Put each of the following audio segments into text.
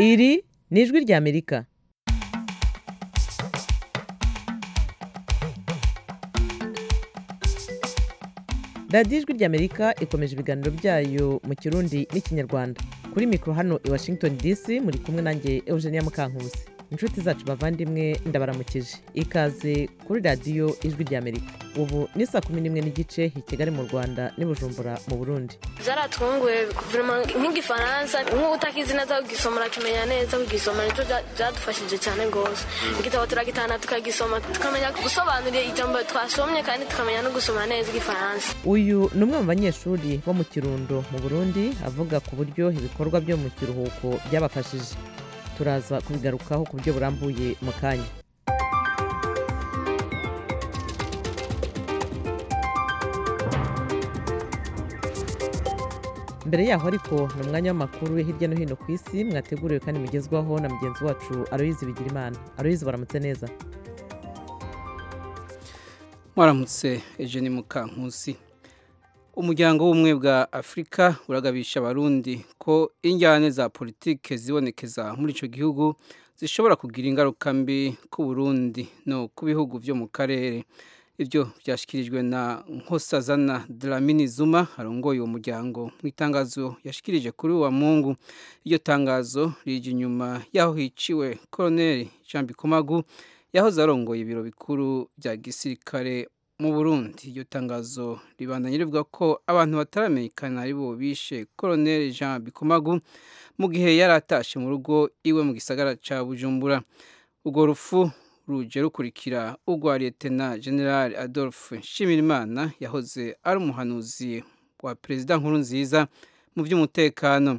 Iri ni ijwi ry'Amerika radiyo ijwi ry'Amerika ikomeje ibiganiro byayo mu kirundi n'ikinyarwanda kuri mikoro hano i washington dc muri kumwe nanjye eugenia mukankusi inshuti zacu bavandimwe ndabaramukije ikaze kuri radiyo ijwi ry'Amerika ubu ni saa kumi n'imwe n'igice i kigali mu rwanda n'i bujumbura mu burundi byaratwunguye guverinoma nk'igifaransa nk'ubu utakizi neza kugisoma urakimenya neza kugisoma nicyo bya- byadufashije cyane rwose igitabo turagitahana tukagisoma tukamenya gusobanura ijambo twasomye kandi tukamenya no gusoma neza igifaransa uyu ni umwe mu banyeshuri bo mu kirundo mu burundi avuga ku buryo ibikorwa byo mu kiruhuko byabafashije turaza kubigarukaho ku buryo burambuye mu kanya mbere yaho ariko ni umwanya w'amakuru yo hirya no hino ku isi mwateguriwe kandi mugezwaho na mugenzi wacu aroyizi bigirimana aroyizi baramutse neza mwaramutse Eugene Mukankusi umuryango w'ubumwe bwa afurika uragabisha abarundi ko injyane za politike zibonekeza muri icyo gihugu zishobora kugira ingaruka mbi ku burundi no ku bihugu byo mu karere ibyo byashyikirijwe na nkosazana dramini zuma arongoye uwo muryango mu itangazo yashyikirije kuri uwa mungu iryo tangazo rije inyuma y'aho hiciwe koroneri jean bikomagu yahoze arongoye ibiro bikuru bya gisirikare mu burundi iryo tangazo ribandanya rivuga ko abantu bataramenyekana ari bo bishe koroneri jean bikomagu mu gihe yari atashe mu rugo iwe mu gisagara cya bujumbura urwo rupfu ruje rukurikira urwa liyetena generali adolphe nshimirimana yahoze ari umuhanuzi wa perezida nkuru nziza mu by'umutekano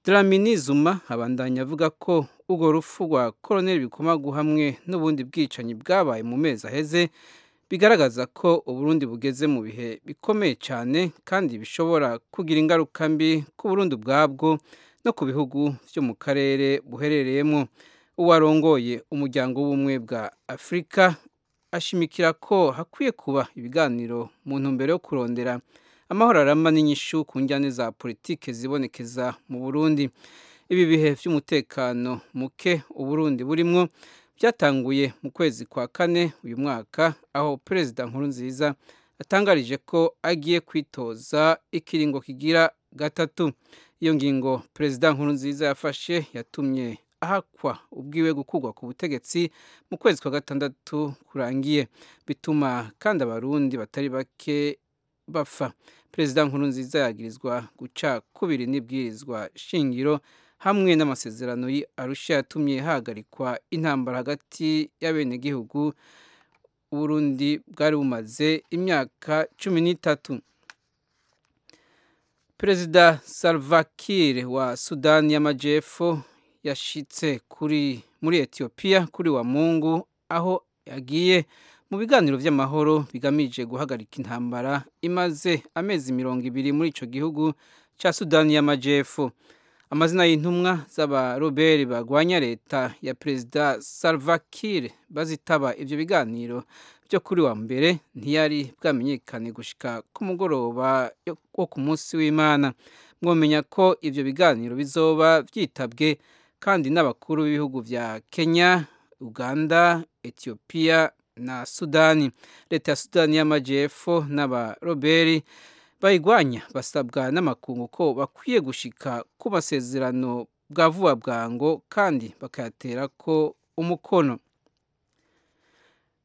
Dlamini Zuma abandanya avuga ko urwo rupfu rwa koroneri bikomagu hamwe n'ubundi bwicanyi bwabaye mu mezi aheze bigaragaza ko uburundi bugeze mu bihe bikomeye cyane kandi bishobora kugira ingaruka mbi ku burundi ubwabwo no ku bihugu byo mu karere buherereyemo uwarongoye umuryango w'ubumwe bwa afurika ashimikira ko hakwiye kuba ibiganiro mu ntumbero yo kurondera amahoro arama n'inyishu ku njyane za politike zibonekeza mu burundi ibi bihe by'umutekano muke uburundi burimwo byatanguye mu kwezi kwa kane uyu mwaka aho perezida nkurunziza atangarije ko agiye kwitoza ikiringo kigira gatatu iyo ngingo perezida nkurunziza yafashe yatumye ahakwa ubwiwe gukurwa ku butegetsi mu kwezi kwa gatandatu kurangiye bituma kandi abarundi batari bake bapfa perezida nkurunziza yagirizwa guca kubiri n'ibwirizwa shingiro hamwe n'amasezerano yi arusha yatumye hahagarikwa intambara hagati y'abenegihugu uburundi bwari bumaze imyaka cumi n'itatu perezida salvakir wa sudani y'amajyepfo yashitse kuri muri etiyopiya kuri wa mungu aho yagiye mu biganiro by'amahoro bigamije guhagarika intambara imaze amezi mirongo ibiri muri icyo gihugu cya sudani y'amajyepfo amazina y'intumwa z'abaroberi barwanya leta ya perezida salvakir bazitaba ibyo biganiro byo kuri wa mbere ntiyari bwamenyekane gushika ku mugoroba yo- wo ku munsi w'imana mwomenya ko ibyo biganiro bizoba byitabwe kandi n'abakuru b'ibihugu bya kenya uganda etiyopiya na sudani leta ya sudani y'amajyepfo n'abaroberi bayigwanya basabwa n'amakungu ko bakwiye gushika ku masezerano bwa vuba bwango kandi bakayatera ko umukono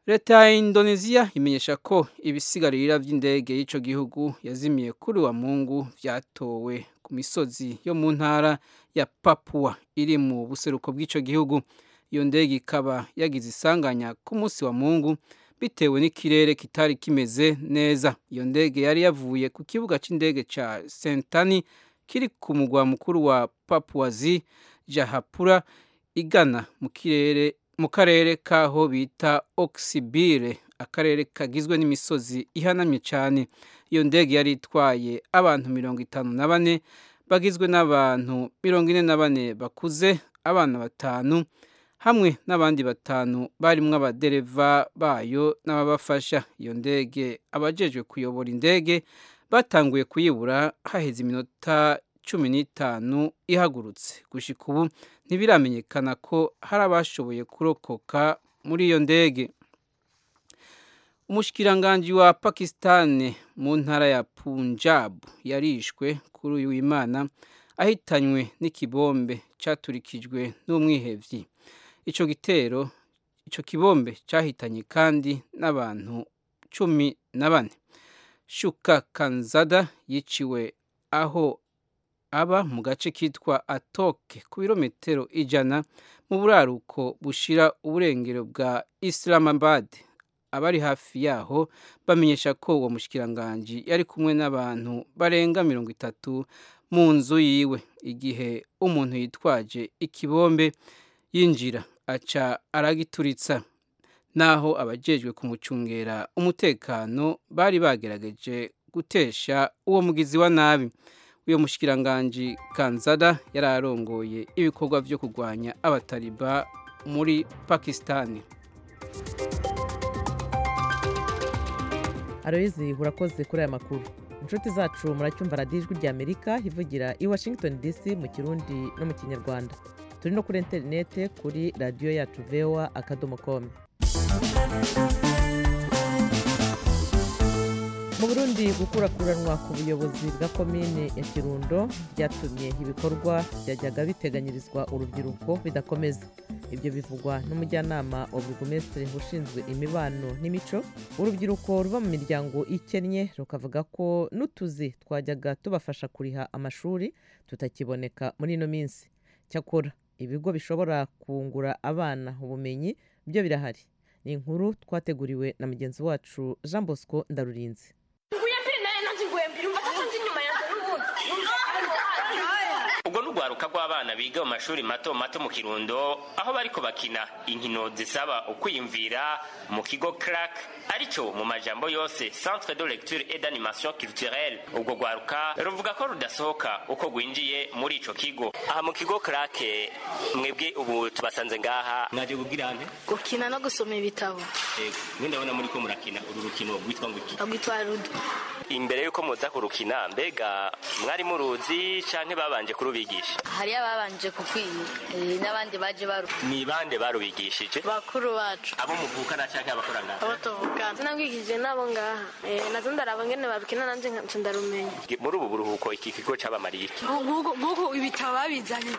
leta ya indoneziya imenyesha ko ibisigarira by'indege y'icyo gihugu yazimiye kuri wa mungu byatowe ku misozi yo mu ntara ya papua iri mu buseruko bw'icyo gihugu iyo ndege ikaba yagize isanganya ku munsi wa mungu bitewe n'ikirere kitari kimeze neza iyo ndege yari yavuye ku kibuga cy'indege cya sentani kiri ku mugwa mukuru wa papuwazi jahapura igana mu kirere mu karere k'aho bita oxibire akarere kagizwe n'imisozi ihanamye cyane iyo ndege yari itwaye abantu mirongo itanu na bane bagizwe n'abantu mirongo ine na bane bakuze abana batanu hamwe n'abandi batanu barimo abadereva bayo n'ababafasha iyo ndege abajejwe kuyobora indege batanguye kuyibura haheze iminota cumi n'itanu ihagurutse gushyika ubu ntibiramenyekana ko hari abashoboye kurokoka muri iyo ndege umushikiranganji wa pakisitani mu ntara ya punjab yarishwe kuri uyu w'imana ahitanywe n'ikibombe cyaturikijwe n'umwihebyi icyo gitero icyo kibombe cyahitanye kandi n'abantu cumi na bane shuka kanzada yiciwe aho aba mu gace kitwa atoke ku birometero ijana mu buraruko bushira uburengero bwa islamabad abari hafi yaho bamenyesha ko uwo mushikiranganji yari kumwe n'abantu barenga mirongo itatu mu nzu yiwe igihe umuntu yitwaje ikibombe yinjira aca aragituritsa naho abajejwe kumucungera umutekano bari bagerageje gutesha uwo mugizi wa nabi uyu mushikiranganji kanzada yari arongoye ibikorwa byo kurwanya abatariba muri pakisitani aroyizi urakoze kuri aya makuru inshuti zacu muracyumva radiyo ijwi rya amerika ivugira i washington dc mu kirundi no mu kinyarwanda turi no kuri interinete kuri radiyo yacu vewa akadomo komu mu burundi gukurakuranwa ku buyobozi bwa komine ya kirundo byatumye ibikorwa byajyaga biteganyirizwa urubyiruko bidakomeza ibyo bivugwa n'umujyanama wa burugumesitiri ushinzwe imibano n'imico urubyiruko ruba mu miryango ikennye rukavuga ko n'utuzi twajyaga tubafasha kuriha amashuri tutakiboneka muri ino minsi cyakora ibigo bishobora kungura abana ubumenyi byo birahari ni inkuru twateguriwe na mugenzi wacu jean bosco ndarurinze ubwo n'urwaruka rw'abana biga mu mashuri mato mato mu kirundo aho bariko bakina inkino zisaba ukwiyumvira mu kigo crack aricyo mu majambo yose centre de lecture et d'animation culturelle ubwo rwaruka ruvuga ko rudasohoka uko rwinjiye muri ico kigo aha mu kigo crack mwebwe ubu tubasanze ngaha mwaje kubwira ande gukina no gusoma ibitabo mwe ndabona muri ko murakina uru rukino rwitwa ngo iki bagwitwa rudo imbere y'uko muza kurukina mbega mwari muruzi canke babanje kurubigisha hari ababanje kukwiga eh, n'abandi baje baru ni bande barubigishije bakuru bacu abo muvukana canke abakorangana abo tuvugana sinabwigije nabo ngaha Eh, nazo ndaraba ngene barukina nanje nkaca ndarumenya muri ubu buruhuko iki kigo cyabamariye iki nk'uko ibitabo babizanye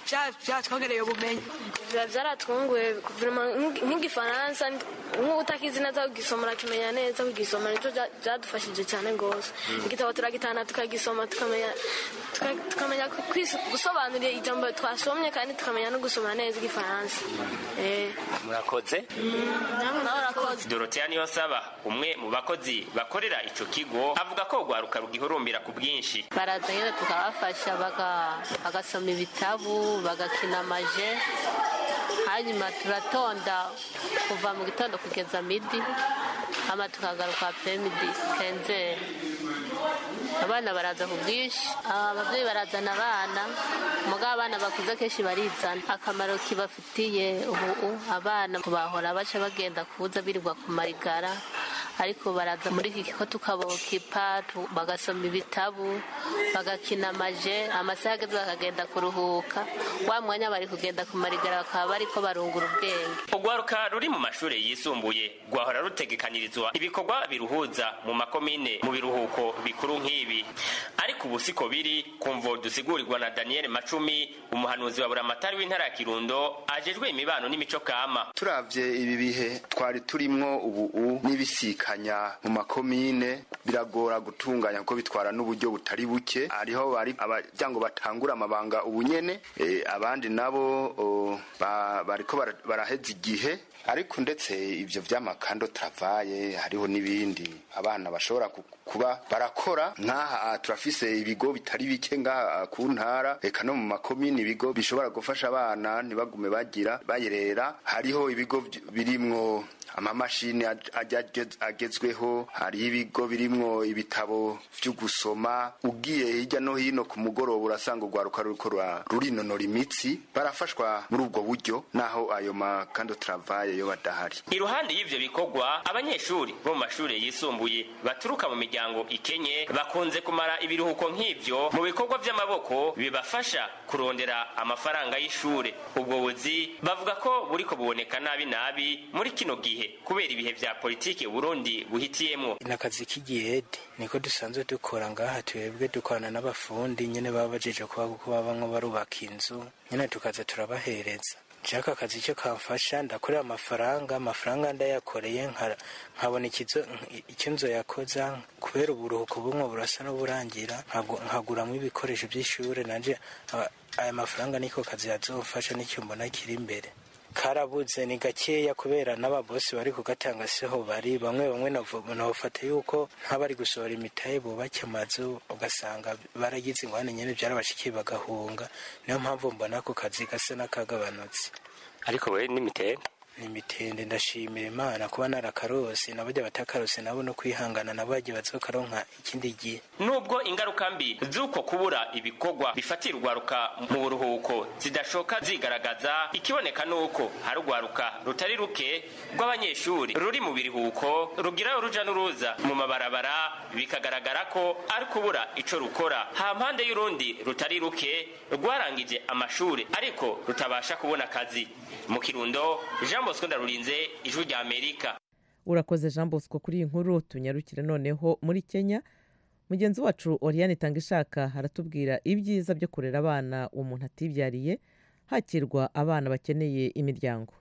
byatwongereye ubumenyi biba byaratwunguye vuma nk'igifaransa nk'utakizi neza kugisoma urakimenya neza kugisoma nicyo bya- byadufashije cyane rwose igitabo turagitahana tukagisoma tukamenya tuka- tukamenya ku- kwis- gusobanurira ijambo twasomye kandi tukamenya no gusoma neza igifaransa Eh, murakoze nawe urakoze doroteya niyonsaba umwe mu bakozi bakorera ico kigo avuga ko urwaruka rugihurumbira ku bwinshi baraza nyine tukabafasha baga- bagasoma ibitabu bagakina amaje hanyuma turatonda kuva mu gitondo kugeza midi hama tukagaruka pemidi kenzeri abana baraza ku bwinshi aba babyeyi barazana abana mugabo abana bakuze akenshi barizana akamaro kibafitiye ubu abana bahora baca bagenda kubuza birirwa ku marigara ariko baraza muri iki kigo tukabokipa tu- bagasoma ibitabu bagakina amaje amasaha ageze bakagenda kuruhuka wa mwanya bari kugenda ku marigara bakaba bariko barungura ubwenge urwaruka ruri mu mashuri yisumbuye rwahora rutegekanirizwa ibikorwa biruhuza mu makomine mu biruhuko bikuru nk'ibi ariko ubu siko biri kumvo dusigurirwa na daniel macumi umuhanuzi wa buramatari w'intara ya kirundo ajejwe imibano n'imico kama turavye ibi bihe twari turimwo ubu n'ibisikanya mu makomine biragora gutunganya kuko bitwara n'uburyo butari buke hariho bari abajyango batangura amabanga ubunyene eh, abandi nabo o, ba- bariko bara- baraheza igihe ariko ndetse ivyo vy'amakando travaye hariho n'ibindi abana bashobora ku- kuba barakora nk'aha ah, turafise ibigo bitari bike ngaha ah, ku ntara eka no mu makomini ibigo bishobora gufasha abana ntibagume bagira bayerera hariho ibigo vy- birimwo amamashini aj- ajya agez- agezweho hari ibigo birimwo ibitabo byo gusoma ugiye hirya no hino ku mugoroba urasanga urwaruka ruriko rura- rurinonora imitsi barafashwa muri ubwo buryo naho ayo makando travaye yo badahari iruhande y'ivyo bikorwa abanyeshuri bo mu mashuri yisumbuye baturuka mu miryango ikenye bakunze kumara ibiruhuko nk'ivyo mu bikorwa vy'amaboko bibafasha kurondera amafaranga y'ishure ubwo buzi bavuga ko buriko buboneka nabi nabi muri kino gihe kubera ibihe vya politike burundi buhitiyemwo ni akazi k'igihede niko dusanzwe dukora ngaha twebwe dukorana n'abafundi nyine baba bajeje kuba kuko babamwo barubaka inzu nyine tukaza turabahereza nshaka akazi cyo kamfasha ndakorera amafaranga amafaranga ndayakoreye nkara- nkabona ikizo- icyo nzu yakoza kubera uburuhuko bumwe burasa n'uburangira nkagu- nkaguramo ibikoresho by'ishuri nanje aba- aya mafaranga niko kazi yazofasha n'icyo mbona kiri imbere karabuze ni gakeya kubera n'ababosi bari kugatanga siho bari bamwe bamwe nabufata yuko nk'abari gusohora imitahe bubake amazu ugasanga baragize ingwane nyine byarabashikiye bagahunga niyo mpamvu mbona ako kazi gasa n'akagabanutse ariko we n'imitende ni imitende ndashimira imana kuba narakarose n'abajya batakarose nabo no kwihangana nabo bagiye bazokaronka ikindi gihe nubwo ingaruka mbi z'uko kubura ibikorwa bifatira urwaruka mu buruhuko zidashoka zigaragaza ikiboneka n'uko hari urwaruka rutari ruke rw'abanyeshuri ruri mu biruhuko rugira uruja n'uruza mu mabarabara bikagaragara ko ari kubura ico rukora ha mpande y'urundi rutari ruke rwarangije amashuri ariko rutabasha kubona akazi mu kirundo jean bosco ndarurinze ijwi rya amerika urakoze jean bosco kuri iyi nkuru tunyarukire noneho muri kenya mugenzi wacu oriane itanga ishaka aratubwira ibyiza byo kurera abana umuntu atibyariye hakirwa abana bakeneye imiryango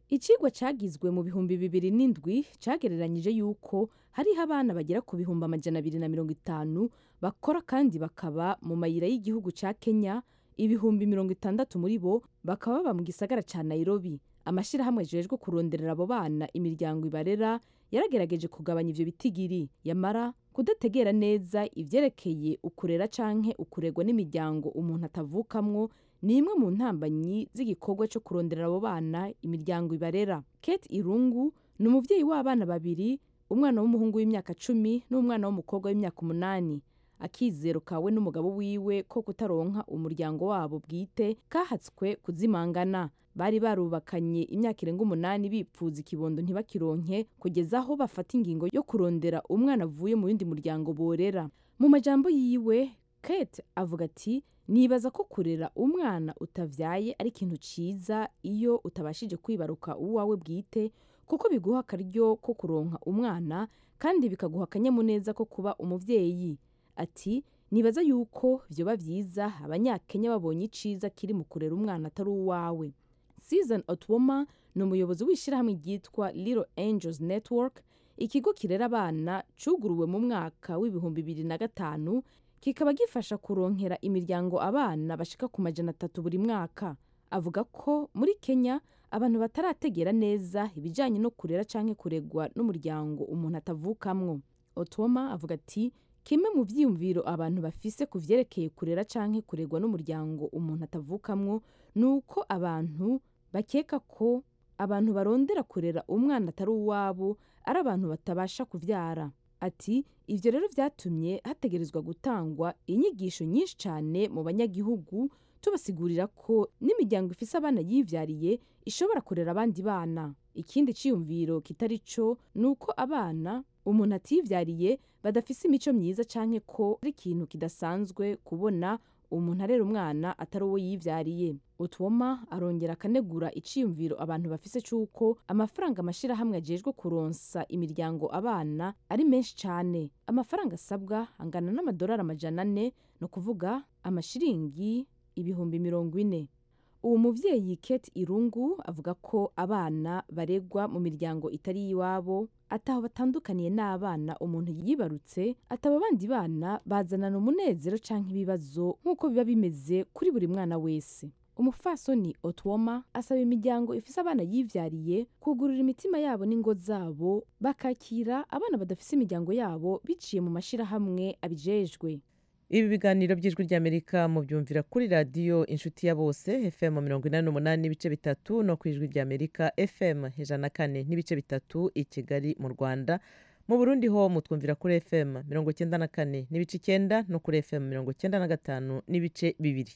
ikigo cyagizwe mu bihumbi bibiri n'indwi cyagereranyije yuko hariho abana bagera ku bihumbi amajana abiri na mirongo itanu bakora kandi bakaba mu mayira y'igihugu cya kenya ibihumbi mirongo itandatu muri bo bakaba baba mu gisagara cya nairobi amashyirahamwe ajejwe kuronderera abo bana imiryango ibarera yaragerageje kugabanya ivyo bitigiri yamara kudategera neza ivyerekeye ukurera canke ukuregwa n'imiryango umuntu atavukamwo ni imwe mu ntambanyi z'igikorwa cyo kurondera abo bana imiryango ibarera kate irungu ni umubyeyi w'abana babiri umwana w'umuhungu w'imyaka cumi n'umwana w'umukobwa w'imyaka umunani akizero kawe n'umugabo wiwe ko kutaronka umuryango wabo bwite kahatswe kuzimangana bari barubakanye imyaka irenga umunani bipfuza ikibondo ntibakironke kugeza aho bafata ingingo yo kurondera umwana avuye mu yindi muryango borera mu majambo yiwe kate avuga ati nibaza ko kurera umwana utavyaye ari ikintu ciza iyo utabashije kwibaruka uwawe bwite kuko biguha akaryo ko kuronka umwana kandi bikaguha akanyamuneza ko kuba umuvyeyi ati nibaza yuko vyoba vyiza abanyakenya babonye iciza kiri mu kurera umwana atari uwawe season otwoma ni umuyobozi w'ishyirahamwe ryitwa little angels network ikigo kirera abana cuguruwe mu mwaka w'ibihumbi bibiri na gatanu kikaba gifasha kuronkera imiryango abana bashika ku majana atatu buri mwaka avuga ko muri kenya abantu batarategera neza ibijyanye no kurera cyangwa kuregwa n'umuryango umuntu atavukamwo otoma avuga ati kimwe mu byiyumviro abantu bafise ku vyerekeye kurera canke kuregwa n'umuryango umuntu atavukamwo ni uko abantu bakeka ko abantu barondera kurera umwana atari uwabo ari abantu batabasha kuvyara ati ivyo rero vyatumye hategerezwa gutangwa inyigisho nyinshi cane mu banyagihugu tubasigurira ko n'imiryango ifise abana yivyariye ishobora kurera abandi bana ikindi ciyumviro kitari co ni uko abana umuntu ativyariye badafise imico myiza canke ko ari ikintu kidasanzwe kubona umuntu arera umwana atari uwo yivyariye utwoma arongera akanegura iciyumviro abantu bafise c'uko amafaranga amashyirahamwe ajejwe kuronsa imiryango abana ari menshi cane amafaranga asabwa angana n'amadolari amajana ane ni ukuvuga amashiringi ibihumbi mirongo ine uwo muvyeyi kate irungu avuga ko abana baregwa mu miryango itari y'iwabo ataho batandukaniye n'abana umuntu yibarutse ataba abandi bana bazanana umunezero canke ibibazo nk'uko biba bimeze kuri buri mwana wese umufasoni otwoma asaba imiryango ifise abana yivyariye kugurura imitima yabo n'ingo zabo bakakira abana badafise imiryango yabo biciye mu mashirahamwe abijejwe ibi biganiro by'ijwi ry'amerika mubyumvira kuri radiyo inshuti ya bose fm mirongo inani n'umunani n'ibice bitatu no ku ijwi ry'amerika fm ijana na kane n'ibice bitatu i kigali mu rwanda mu burundi ho mutwumvira kuri fm mirongo icyenda na kane n'ibice icyenda no kuri fm mirongo icyenda na gatanu n'ibice bibiri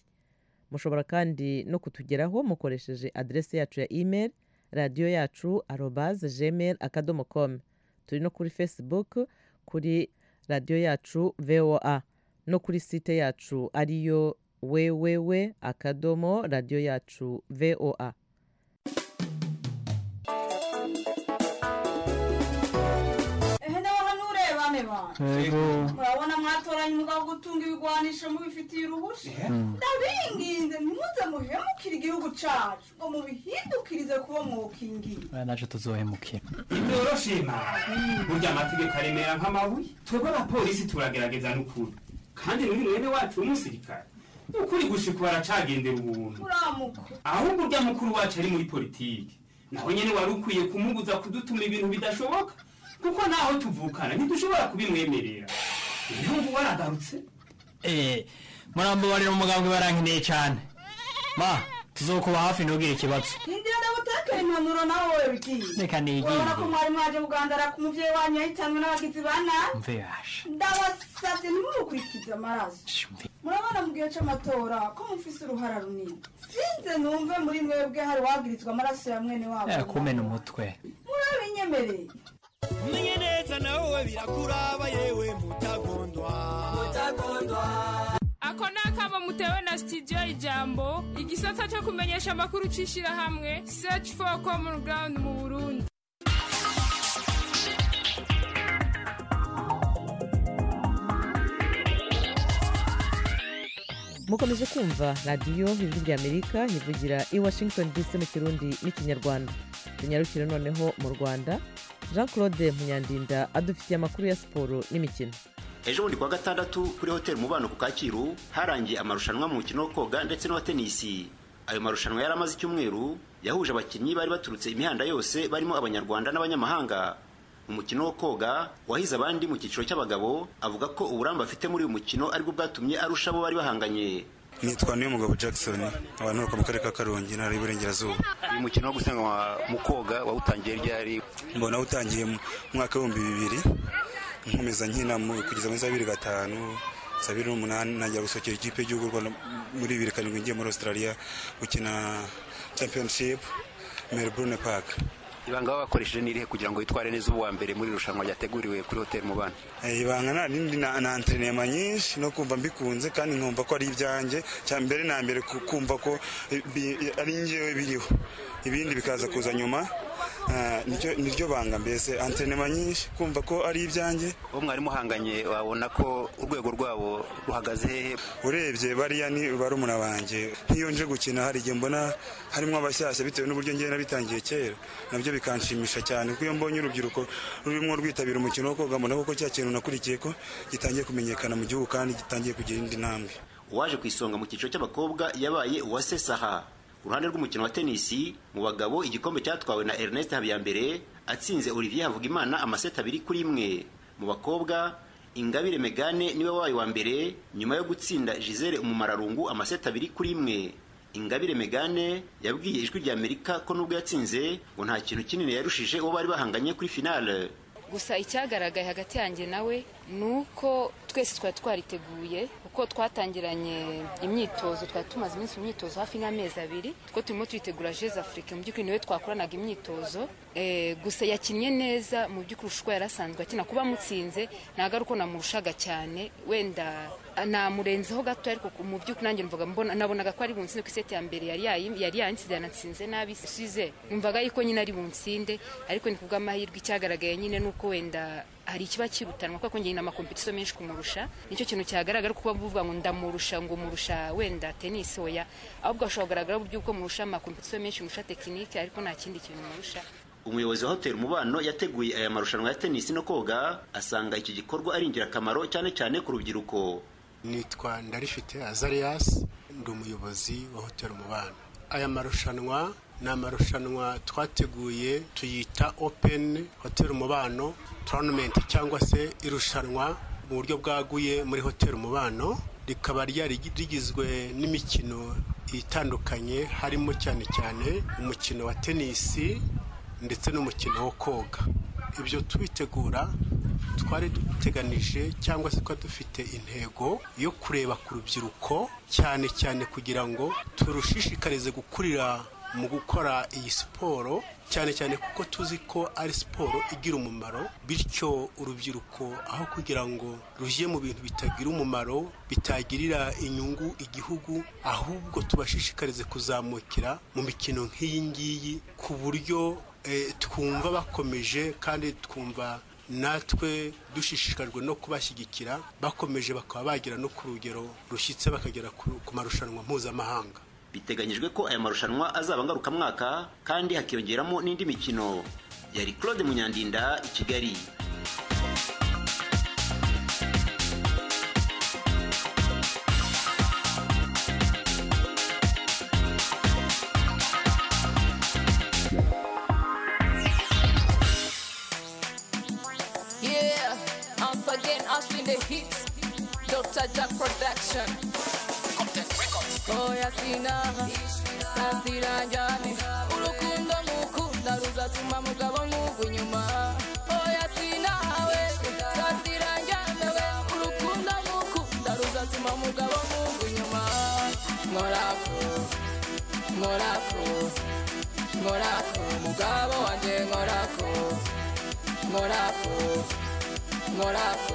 mushobora kandi no kutugeraho mukoresheje aderesi yacu ya email radiyo yacu arobaze gmail akadomo com turi no kuri facebook kuri radiyo yacu voa no kuri site yacu ariyo wewewe akadomo radiyo yacu voa ehe nawe hano ureba neba murabona mwatoranye umugabo wo gutunga ibigwanisho mubifitiye uruhushya ndabinginze ntimuze muhemukire igihugu cacu ngo mubihindukirize kubo mwokingiye naje tuzohemukira ibyo urashima burya amategeko aremera nk'amabuye twebwe abapolisi turagerageza n'ukuri kandi n'uyu mwene wacu w'umusirikare ukuri gushika baracagendera ubuntu uramuka ahubwo urya mukuru wacu ari muri politiki naho nyine wari ukwiye kumubuza kudutuma ibintu bidashoboka kuko naho tuvukana ntidushobora kubimwemerera niyo ngo waragarutse murambabarira umugambwe barankeneye cyane ma tuzokuba hafi ntugire ikibazo hindira ndagutekera impanuro nawe wowe bigiye Reka nigire. urabona ko mwari mwaje kugandara ku muvyeyi wanyu yahitanwe n'abagizi ba nabi mve yashe ndabasavye ntimurukurikize amaraso murabona mu gihe c'amatora ko mufise uruhara runini sinze numve muri mwebwe hari wagirizwa amaraso ya mwene wabo Eh, kumena umutwe murabinyemereye umenye neza nawe birakuraba yewe mutagondwa mutagondwa ako ni akamo mutewe na sitidiyo y'ijambo igisata cyo kumenyesha amakuru cy'ishyirahamwe search for common ground mu burundi mukomeje kumva radiyo ijwi ry'amerika ivugira i washington dc mu kirundi n'ikinyarwanda tunyarukire noneho mu rwanda jean claude munyandinda adufitiye amakuru ya siporo n'imikino ejo bundi kuwa gatandatu kuri hoteli umubano ku kacyiru harangiye amarushanwa mu mukino wo koga ndetse n'uwa tenisi ayo marushanwa yari amaze icyumweru yahuje abakinnyi bari baturutse imihanda yose barimo abanyarwanda n'abanyamahanga mu mukino wo koga wahize abandi mu cyiciro cy'abagabo avuga ko uburambe afite muri uyu mukino aribwo bwatumye arusha abo bari bahanganye nitwa niyo mugabo jackson abantu bakora mu karere ka karongi intara y'iburengerazuba uyu mukino wo gusiganwa mu koga wawutangiye ryari mbona utangiye mu mwaka w'ibihumbi bibiri nkomeza nkina mu- kugeza muri za bibiri gatanu za bibiri n'umunani najya gusohokera ikipe y'igihugu y'u rwanda muri bibiri karindwi ngiye muri australia gukina championship melbourne park ibanga baba bakoresheje n'irihe kugira ngo witware neza uba uwa mbere muri irushanwa ryateguriwe kuri hoteli mubano Eh, ibanga nari ndi na na entrenema nyinshi no kumva mbikunze kandi nkumva ko ari ibyanjye cya mbere na mbere ku- kumva ko eh, bi- ari njyewe biriho ibindi bikaza kuza nyuma Ah, niryo niryo banga mbese entrenema nyinshi kumva ko ari ibyanjye uwo mwari muhanganye wabona ko urwego rwabo ruhagaze hehe urebye bariya ni barumuna banjye nk'iyo nje gukina hari igihe mbona harimo abashyashya bitewe n'uburyo ngewe nabitangiye kera nabyo bikanshimisha cyane kuko iyo mbonye urubyiruko rurimo rwitabira umukino wo koga mbona koko cya kintu nakurikiye ko gitangiye kumenyekana mu gihugu kandi gitangiye kugira indi ntambwe uwaje ku isonga mu cyiciro cy'abakobwa yabaye uwase saha uruhande rw'umukino wa tenisi mu bagabo igikombe cyatwawe na ernest habiyambere atsinze olivier havugimana amaseti abiri kuri imwe mu bakobwa ingabire megane niwe wabaye wa mbere nyuma yo gutsinda gisele umumararungu amaseti abiri kuri imwe ingabire megane yabwiye ijwi rya amerika ko nubwo yatsinze ngo nta kintu kinini yarushije uwo bari bahanganye kuri finale gusa icyagaragaye hagati yanjye nawe ni uko twese twari twariteguye kuko twatangiranye imyitozo twari tumaze iminsi mu myitozo hafi nk'amezi abiri kuko turimo twitegura jeze afurika mu by'ukuri niwe twakoranaga imyitozo Eh, gusa yakinnye neza mu by'ukuri ushobora yari asanzwe akina kuba amutsinze ntabwo ari uko namurushaga cyane wenda ah, namurenzeho gato ariko ku- mu by'ukuri nanjye numvaga mbona nabonaga ko ari bunsinde ku iseti ya mbere yari yayi- yari yantsinze yanatsinze nabi size numvaga yuko nyine ari bunsinde ariko ni kubw'amahirwe icyagaragaye nyine ni uko wenda hari ikiba kirutanwa kuko njye amakompetisiyo menshi kumurusha nicyo kintu cyagaragara kuko bavuga ngo ndamurusha ngo murusha wenda tenisi oya ahubwo ashobora kugaragara uburyo uko murusha amakompetisiyo menshi murusha tekinike ariko nta kindi kintu murusha umuyobozi wa hoteli umubano yateguye aya marushanwa ya tenisi no koga asanga iki gikorwa ari ingirakamaro cyane cyane ku rubyiruko nitwa ndarifite azarias ndi umuyobozi wa hoteli umubano aya marushanwa ni amarushanwa twateguye tuyita open hoteli umubano tournament cyangwa se irushanwa mu buryo bwaguye muri hoteli umubano rikaba ryari rigizwe n'imikino itandukanye harimo cyane cyane umukino wa tenisi ndetse n'umukino wo koga ibyo tubitegura twari duteganije cyangwa se twari dufite intego yo kureba ku rubyiruko cyane cyane kugira ngo turushishikarize gukurira mu gukora iyi siporo cyane cyane kuko tuzi ko ari siporo igira umumaro bityo urubyiruko aho kugira ngo rujye mu bintu bitagira umumaro bitagirira inyungu igihugu ahubwo tubashishikarize kuzamukira mu mikino nk'iyi ngiyi ku buryo eh, twumva bakomeje kandi twumva natwe dushishikajwe no kubashyigikira bakomeje bakaba bagera no ku rugero rushyitse bakagera ku ku marushanwa mpuzamahanga biteganyijwe ko aya marushanwa azaba ngarukamwaka kandi hakiyongeramo n'indi mikino yari claude munyandinda i kigali Yeah, once again, Ashley the hits. Dr. Jack Production. Oya sinaha, saziranjani. Urukundo mukunda ruzatuma mugabo mugwa inyuma. Oya sinaha we, saziranjani we. Urukundo mukunda ruzatuma mugabo mugwa inyuma. Nkorako, nkorako, nkorako. Mugabo wanje nkorako, nkorako. nkorako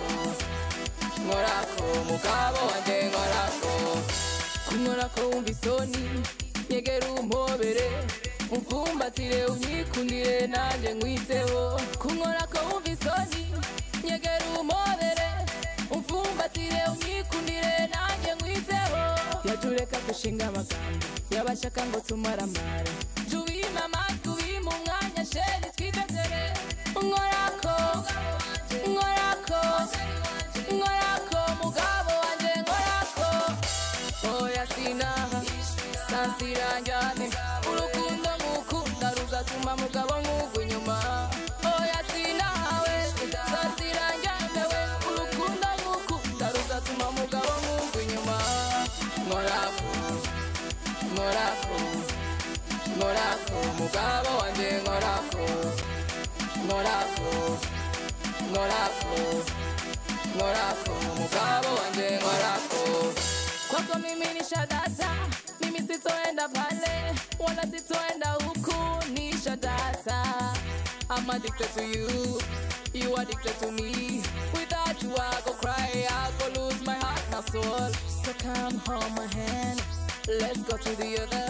nkorako mugabo wanjye nkorako kunkorako wumva isoni nyegera umpobere umvumbatire unyikundire nanjye nkwiteho kunkorako wumva isoni nyegera umpobere umvumbatire unyikundire nanjye nkwiteho yajureka gushinga amagambo yabashaka ngo tumaramara jya ubima amatwi ubima umwanya sheri twidedere nkorako nkorako nkorako mugabo wanjye nkorako oya sinaha sansiranjyane urukundo ngukunda ruzatuma mugabo nkugwa inyuma oya sinaha we sansiranjyane we urukundo ngukunda ruzatuma mugabo nkugwa inyuma nkorako nkorako nkorako mugabo wanjye nkorako nkorako nkorako nkorako mugabo wanjye nkorako kwako mimi ni shadata mimi sitoenda pale wala sitoenda huku ni shadata I'm addicted to you you addicted to me without you I go cry I go lose my heart and soul so come hold my hand let's go to the other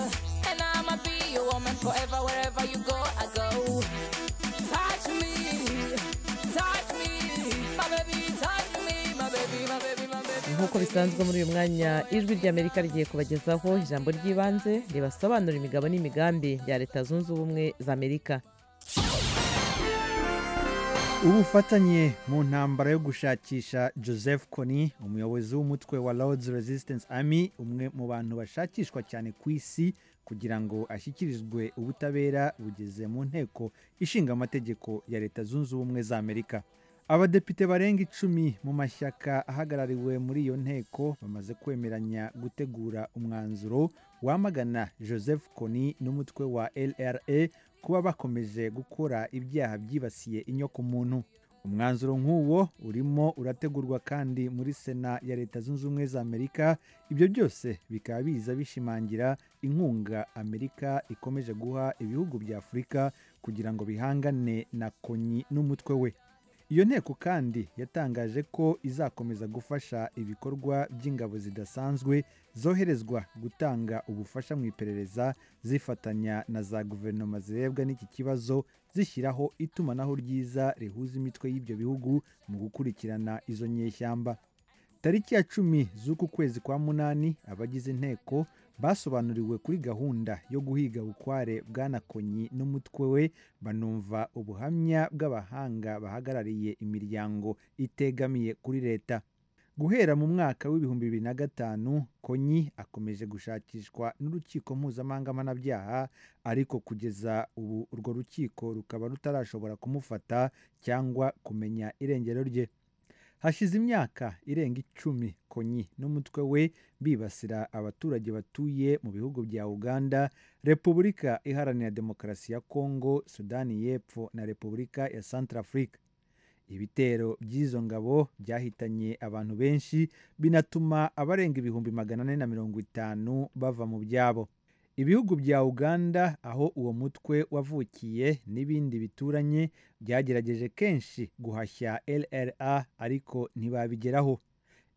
and I'ma be your woman forever wherever you go I go touch me touch me my baby touch me my baby my baby my baby nk'uko bisanzwe muri uyu mwanya ijwi ry'amerika rigiye kubagezaho ijambo ry'ibanze ribasobanura imigabo n'imigambi ya leta zunze ubumwe za amerika ubufatanye mu ntambara yo gushakisha joseph kony umuyobozi w'umutwe wa lords resistance army umwe mu bantu bashakishwa cyane ku isi kugira ngo ashyikirizwe ubutabera bugeze mu nteko ishinga amategeko ya leta zunze ubumwe za amerika abadepite barenga icumi mu mashyaka ahagarariwe muri iyo nteko bamaze kwemeranya gutegura umwanzuro wamagana joseph kony n'umutwe wa lra kuba bakomeje gukora ibyaha byibasiye inyokomuntu umwanzuro nk'uwo urimo urategurwa kandi muri sena ya leta zunze ubumwe za amerika ibyo byose bikaba biza bishimangira inkunga amerika ikomeje guha ibihugu bya afurika kugira ngo bihangane na konyi n'umutwe we iyo nteko kandi yatangaje ko izakomeza gufasha ibikorwa by'ingabo zidasanzwe zoherezwa gutanga ubufasha mu iperereza zifatanya na za guverinoma zirebwa n'iki kibazo zishyiraho itumanaho ryiza rihuza imitwe y'ibyo bihugu mu gukurikirana izo nyeshyamba tariki ya cumi z'uku kwezi kwa munani abagize inteko basobanuriwe kuri gahunda yo guhiga bukware bwanakonyi n'umutwe we banumva ubuhamya bw'abahanga bahagarariye imiryango itegamiye kuri leta guhera mu mwaka w'ibihumbi bibiri na gatanu konyi akomeje gushakishwa n'urukiko mpuzamahanga mpanabyaha ariko kugeza ubu urwo rukiko rukaba rutarashobora kumufata cyangwa kumenya irengero rye hashize imyaka irenga icumi konyi n'umutwe we bibasira abaturage batuye mu bihugu bya uganda repubulika iharanira demokarasi ya kongo sudani y'epfo na repubulika ya santarafurika ibitero by'izo ngabo byahitanye abantu benshi binatuma abarenga ibihumbi magana ane na mirongo itanu bava mu byabo ibihugu bya uganda aho uwo mutwe wavukiye n'ibindi bituranye byagerageje kenshi guhashya rra ariko ntibabigeraho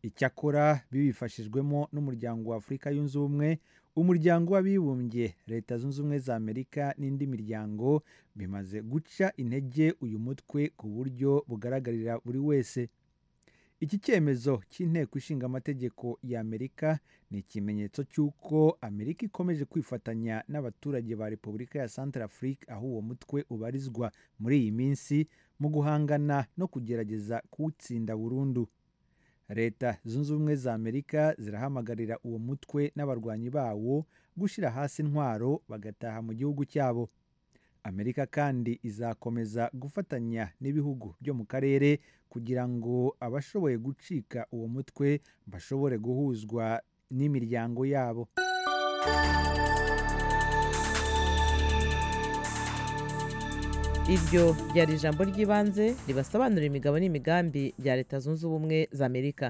icyakora bibifashijwemo n'umuryango wa afurika yunze ubumwe umuryango w'abibumbye leta zunze ubumwe za amerika n'indi miryango bimaze guca intege uyu mutwe ku buryo bugaragarira buri wese iki cyemezo cy'inteko ishinga amategeko ya amerika ni ikimenyetso cy'uko amerika ikomeje kwifatanya n'abaturage ba repubulika ya santarafurika aho uwo mutwe ubarizwa muri iyi minsi mu guhangana no kugerageza kuwutsinda burundu leta zunze ubumwe za amerika zirahamagarira uwo mutwe n'abarwanyi bawo gushyira hasi intwaro bagataha mu gihugu cyabo amerika kandi izakomeza gufatanya n'ibihugu byo mu karere kugira ngo abashoboye gucika uwo mutwe bashobore guhuzwa n'imiryango yabo iryo ryari ijambo ry'ibanze ribasobanurira imigabo n'imigambi bya leta zunze ubumwe za amerika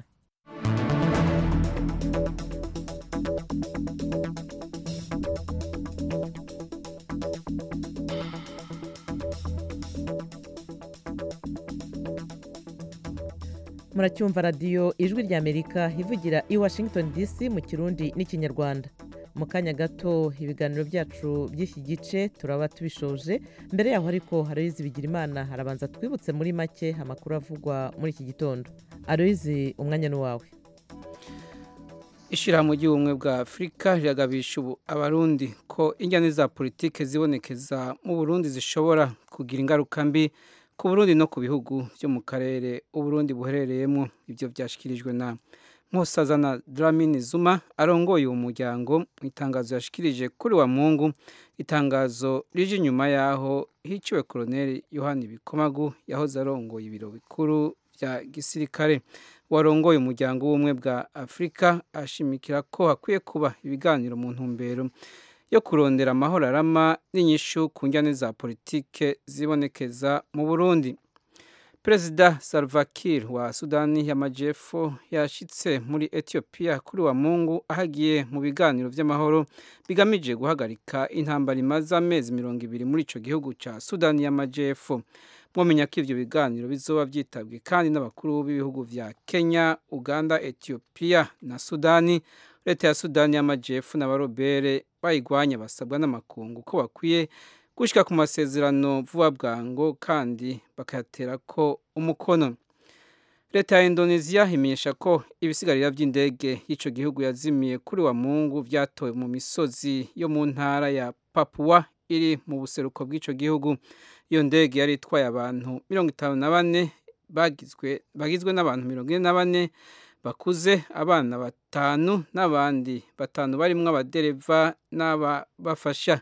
muracyumva radiyo ijwi rya amerika ivugira i washington dc mu kirundi n'ikinyarwanda mu kanya gato ibiganiro byacu by'iki gice turaba tubishoje mbere yaho ariko haroyizi bigirimana harabanza twibutse muri make amakuru avugwa muri iki gitondo aroyizi umwanya ni uwawe ishyirahamwe ry'ubumwe bwa afurika riragabisha ubu abarundi ko injyane za politiki zibonekeza mu burundi zishobora kugira ingaruka mbi ku burundi no ku bihugu byo mu karere uburundi buherereyemo ibyo byashyikirijwe na nkosazana Dlamini Zuma arongoye uwo muryango mu itangazo yashikirije kuri wa mungu itangazo rije inyuma yaho hiciwe koloneli yohani bikomagu yahoze arongoye ibiro bikuru bya gisirikare warongoye umuryango w'ubumwe bwa afurika ashimikira ko hakwiye kuba ibiganiro mu ntumbero yo kurondera amahoro arama n'inyishu ku njyane za politike zibonekeza mu burundi perezida salva kiir wa sudani y'amajyepfo yashyitse muri etiyopiya kuri wa mungu ahagiye mu biganiro by'amahoro bigamije guhagarika intambara imaze amezi mirongo ibiri muri icyo gihugu cya sudani y'amajyepfo mwamenya ko ibyo biganiro bizoba byitabwe kandi n'abakuru b'ibihugu bya kenya uganda etiyopiya na sudani leta ya sudani y'amajyepfo n'abarobere bayigwanya basabwa n'amakungu ko bakwiye gushyira ku masezerano vuba bwangu kandi bakayatera ko umukono leta ya indoneziya imenyesha ko ibisigarira by'indege y'icyo gihugu yazimiye kuri wa mungu byatowe mu misozi yo mu ntara ya papua iri mu buseruko bw'icyo gihugu iyo ndege yari itwaye abantu mirongo itanu na bane bagizwe n'abantu mirongo ine na bane bakuze abana batanu n'abandi batanu barimo abadereva n'ababafasha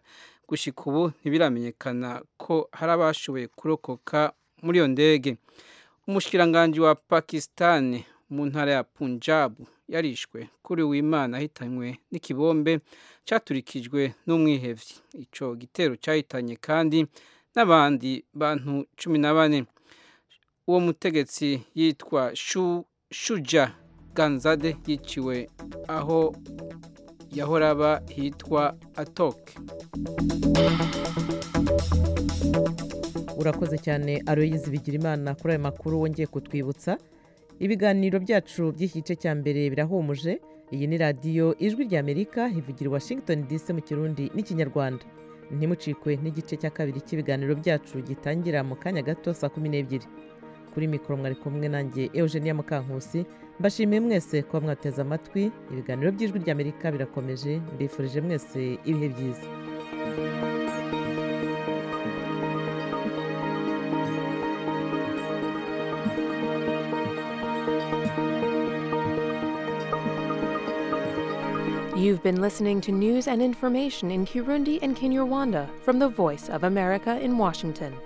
gushyika ubu ntibiramenyekana ko hari abashoboye kurokoka muri iyo ndege umushikiranganji wa pakisitani mu ntara ya punjabu yarishwe kuri w'imana ahitanywe n'ikibombe cyaturikijwe n'umwihebyi icyo gitero cyahitanye kandi n'abandi bantu cumi na bane uwo mutegetsi yitwa shu shuja ganzade yiciwe aho yahoraba hitwa atoke urakoze cyane aroyizi bigira imana kuri ayo makuru wongeye kutwibutsa ibiganiro byacu by'iki gice cya mbere birahumuje iyi ni radiyo ijwi rya amerika ivugira washington dc mu kirundi n'ikinyarwanda ntimucikwe n'igice cya kabiri cy'ibiganiro byacu gitangira mu kanya gato saa kumi n'ebyiri kuri mikoro mwari kumwe nanjye eugenia mukankusi mbashimiye mwese kuba mwateze amatwi ibiganiro by'ijwi ry'amerika birakomeje mbifurije mwese ibihe byiza You've been listening to news and information in Kirundi and Kinyarwanda from the Voice of America in Washington.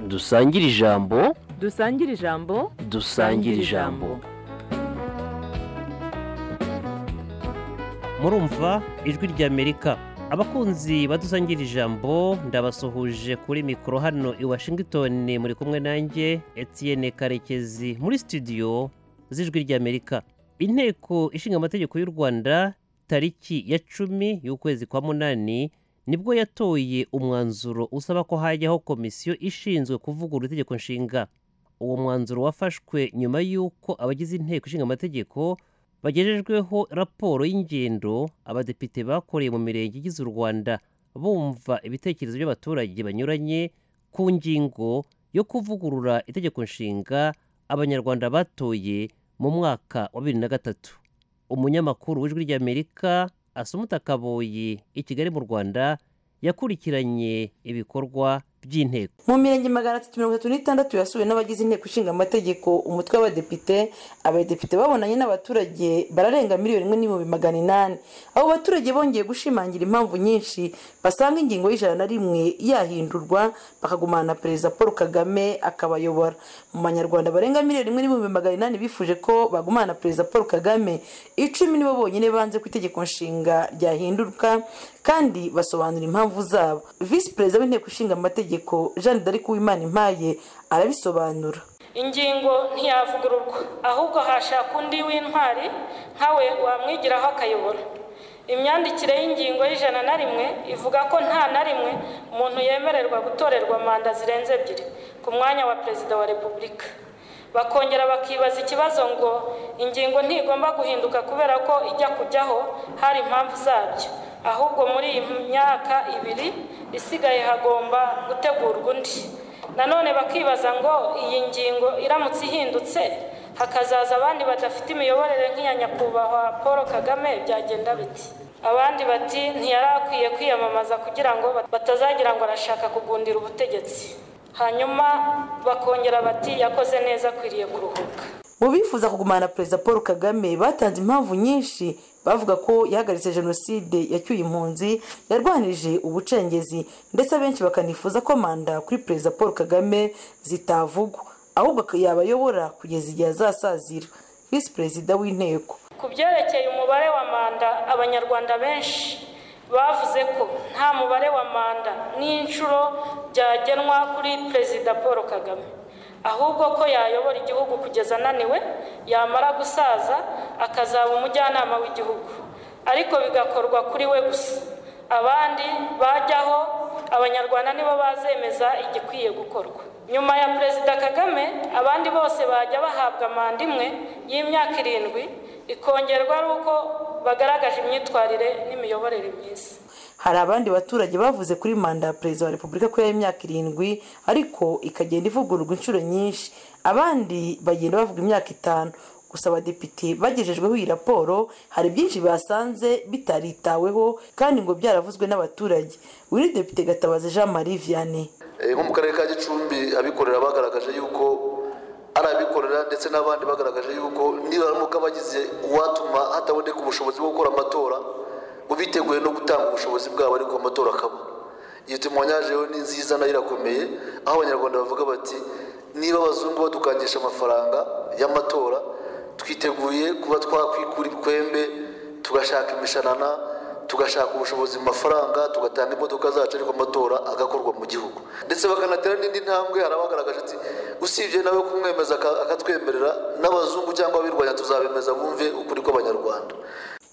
dusangire ijambo dusangire ijambo dusangire ijambo murumva ijwi ry'amerika abakunzi badusangira ijambo ndabasuhuje kuri mikoro hano i washington muri kumwe nanjye etienne karekezi muri studio z'ijwi ry'amerika inteko ishinga amategeko y'u rwanda tariki ya cumi y'ukwezi kwa munani nibwo yatoye umwanzuro usaba ko hajyaho komisiyo ishinzwe kuvugurura itegeko nshinga uwo mwanzuro wafashwe nyuma y'uko abagize inteko ishinga amategeko bagejejweho raporo y'ingendo abadepite bakoreye mu mirenge igize u rwanda bumva ibitekerezo by'abaturage banyuranye ku ngingo yo kuvugurura itegeko nshinga abanyarwanda batoye mu mwaka wa bibiri na gatatu umunyamakuru w'ijwi ry'amerika asumuta kaboyi i kigali mu rwanda yakurikiranye ibikorwa by'inteko mu mirenge magana atatu mirongo itatu n'itandatu yasuwe n'abagize inteko ishinga amategeko umutwe w'abadepite abadepite babonanye n'abaturage bararenga miliyoni imwe n'ibihumbi magana inani abo baturage bongeye gushimangira impamvu nyinshi basanga ingingo y'ijana na rimwe yahindurwa bakagumana na perezida paul kagame akabayobora mu banyarwanda barenga miliyoni imwe n'ibihumbi magana inani bifuje ko bagumana na perezida paul kagame icumi nibo bonyine banze ku itegeko nshinga ryahindurwa kandi basobanura impamvu zabo visi perezida w'inteko ishinga amategeko jeanne d'arc uwimana impaye arabisobanura ingingo ntiyavugururwa ahubwo hashaka undi w'intwari nkawe wamwigiraho akayobora imyandikire y'ingingo y'ijana na rimwe ivuga ko nta na rimwe umuntu yemererwa gutorerwa manda zirenze ebyiri ku mwanya wa perezida wa repubulika bakongera bakibaza ikibazo ngo ingingo ntigomba guhinduka kubera ko ijya kujyaho hari impamvu zabyo ahubwo muri iyi myaka ibiri isigaye hagomba gutegurwa undi nanone bakibaza ngo iyi ngingo iramutse ihindutse hakazaza abandi badafite imiyoborere nk'iya nyakubahwa paul kagame byagenda biti abandi bati ntiyari akwiye kwiyamamaza kugira ngo batazagira ngo arashaka kugundira ubutegetsi hanyuma bakongera bati yakoze neza akwiriye kuruhuka mu bifuza kugumana perezida paul kagame batanze impamvu nyinshi bavuga ko yahagaritse jenoside yacyuye impunzi yarwanirije ubucengezi ndetse abenshi bakanifuza ko manda kuri perezida paul kagame zitavugwa ahubwo yabayobora kugeza igihe azasazira visi perezida w'inteko ku byerekeye umubare wa manda abanyarwanda benshi bavuze ko nta mubare wa manda n'inshuro byagenwa kuri perezida paul kagame ahubwo ko yayobora igihugu kugeza ananiwe yamara gusaza akazaba umujyanama w'igihugu ariko bigakorwa kuri we gusa abandi bajyaho abanyarwanda nibo bazemeza igikwiye gukorwa nyuma ya perezida kagame abandi bose bajya bahabwa manda imwe y'imyaka irindwi ikongerwa ari uko bagaragaje imyitwarire n'imiyoborere myiza hari abandi baturage bavuze kuri manda ya perezida wa repubulika ko y'imyaka irindwi ariko ikagenda ivugururwa inshuro nyinshi abandi bagenda bavuga imyaka itanu gusa abadepite bagejejweho iyi raporo hari byinshi basanze bitaritaweho kandi ngo byaravuzwe n'abaturage wiri depite gatabazi jean marie vianney nko mu karere ka gicumbi abikorera bagaragaje yuko ari abikorera ndetse n'abandi bagaragaje yuko nibaramuka bagize uwatuma hataboneka ubushobozi bwo gukora amatora ngo biteguye no gutanga ubushobozi bwabo ariko amatora akaba iyo tumwanyajeho ni nziza nayo irakomeye aho abanyarwanda bavuga bati niba abazungu badukangisha amafaranga y'amatora twiteguye kuba twakwikura ibikwembe tugashaka imishanana tugashaka ubushobozi mu mafaranga tugatanga imodoka zacu ariko amatora agakorwa mu gihugu ndetse bakanatera n'indi ntambwe hari abagaragaje ati usibye nawe kumwemeza akatwemerera n'abazungu cyangwa abirwanya tuzabemeza bumve ukuri kw'abanyarwanda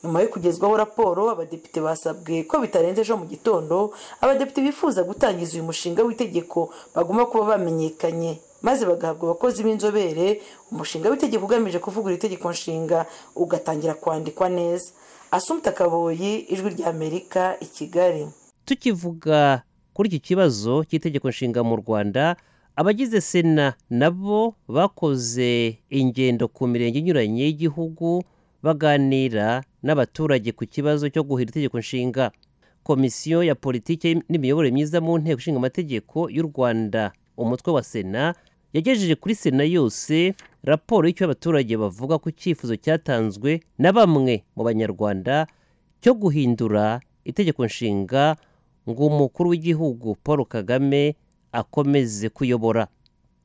nyuma yo kugezwaho raporo abadepite basabwe ko bitarenze ejo mu gitondo abadepite bifuza gutangiza uyu mushinga w'itegeko bagomba kuba bamenyekanye maze bagahabwa abakozi b'inzobere umushinga w'itegeko ugamije kuvugura itegeko nshinga ugatangira kwandikwa neza asumta kaboyi ijwi ry'amerika i kigali tukivuga kuri iki kibazo cy'itegeko nshinga mu rwanda abagize sena nabo bakoze ingendo ku mirenge inyuranye y'igihugu baganira n'abaturage ku kibazo cyo guhira itegeko nshinga komisiyo ya politiki n'imiyoborere myiza mu nteko ishinga amategeko y'u rwanda umutwe wa sena yagejeje kuri sena yose raporo y'icyo abaturage bavuga ku cyifuzo cyatanzwe na bamwe mu banyarwanda cyo guhindura itegeko nshinga ngo umukuru w'igihugu paul kagame akomeze kuyobora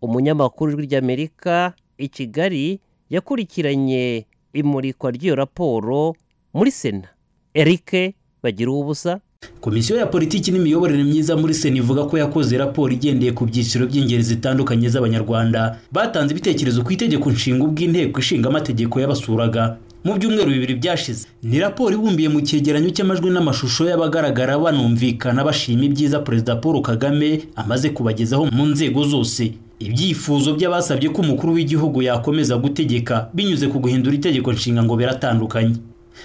umunyamakuru w'ijwi ry'amerika i kigali yakurikiranye imurikwa ry'iyo raporo muri sena eric bagira ubusa komisiyo ya politiki n'imiyoborere myiza muri sena ivuga ko yakoze raporo igendeye ku byiciro by'ingeri zitandukanye z'abanyarwanda batanze ibitekerezo ku itegeko nshinga ubw'inteko ishinga amategeko y'abasuraga mu byumweru bibiri byashize ni raporo ibumbiye mu cyegeranyo cy'amajwi n'amashusho y'abagaragara banumvikana bashima ibyiza perezida paul kagame amaze kubagezaho mu nzego zose ibyifuzo by'abasabye ko umukuru w'igihugu yakomeza gutegeka binyuze ku guhindura itegeko nshinga ngo biratandukanye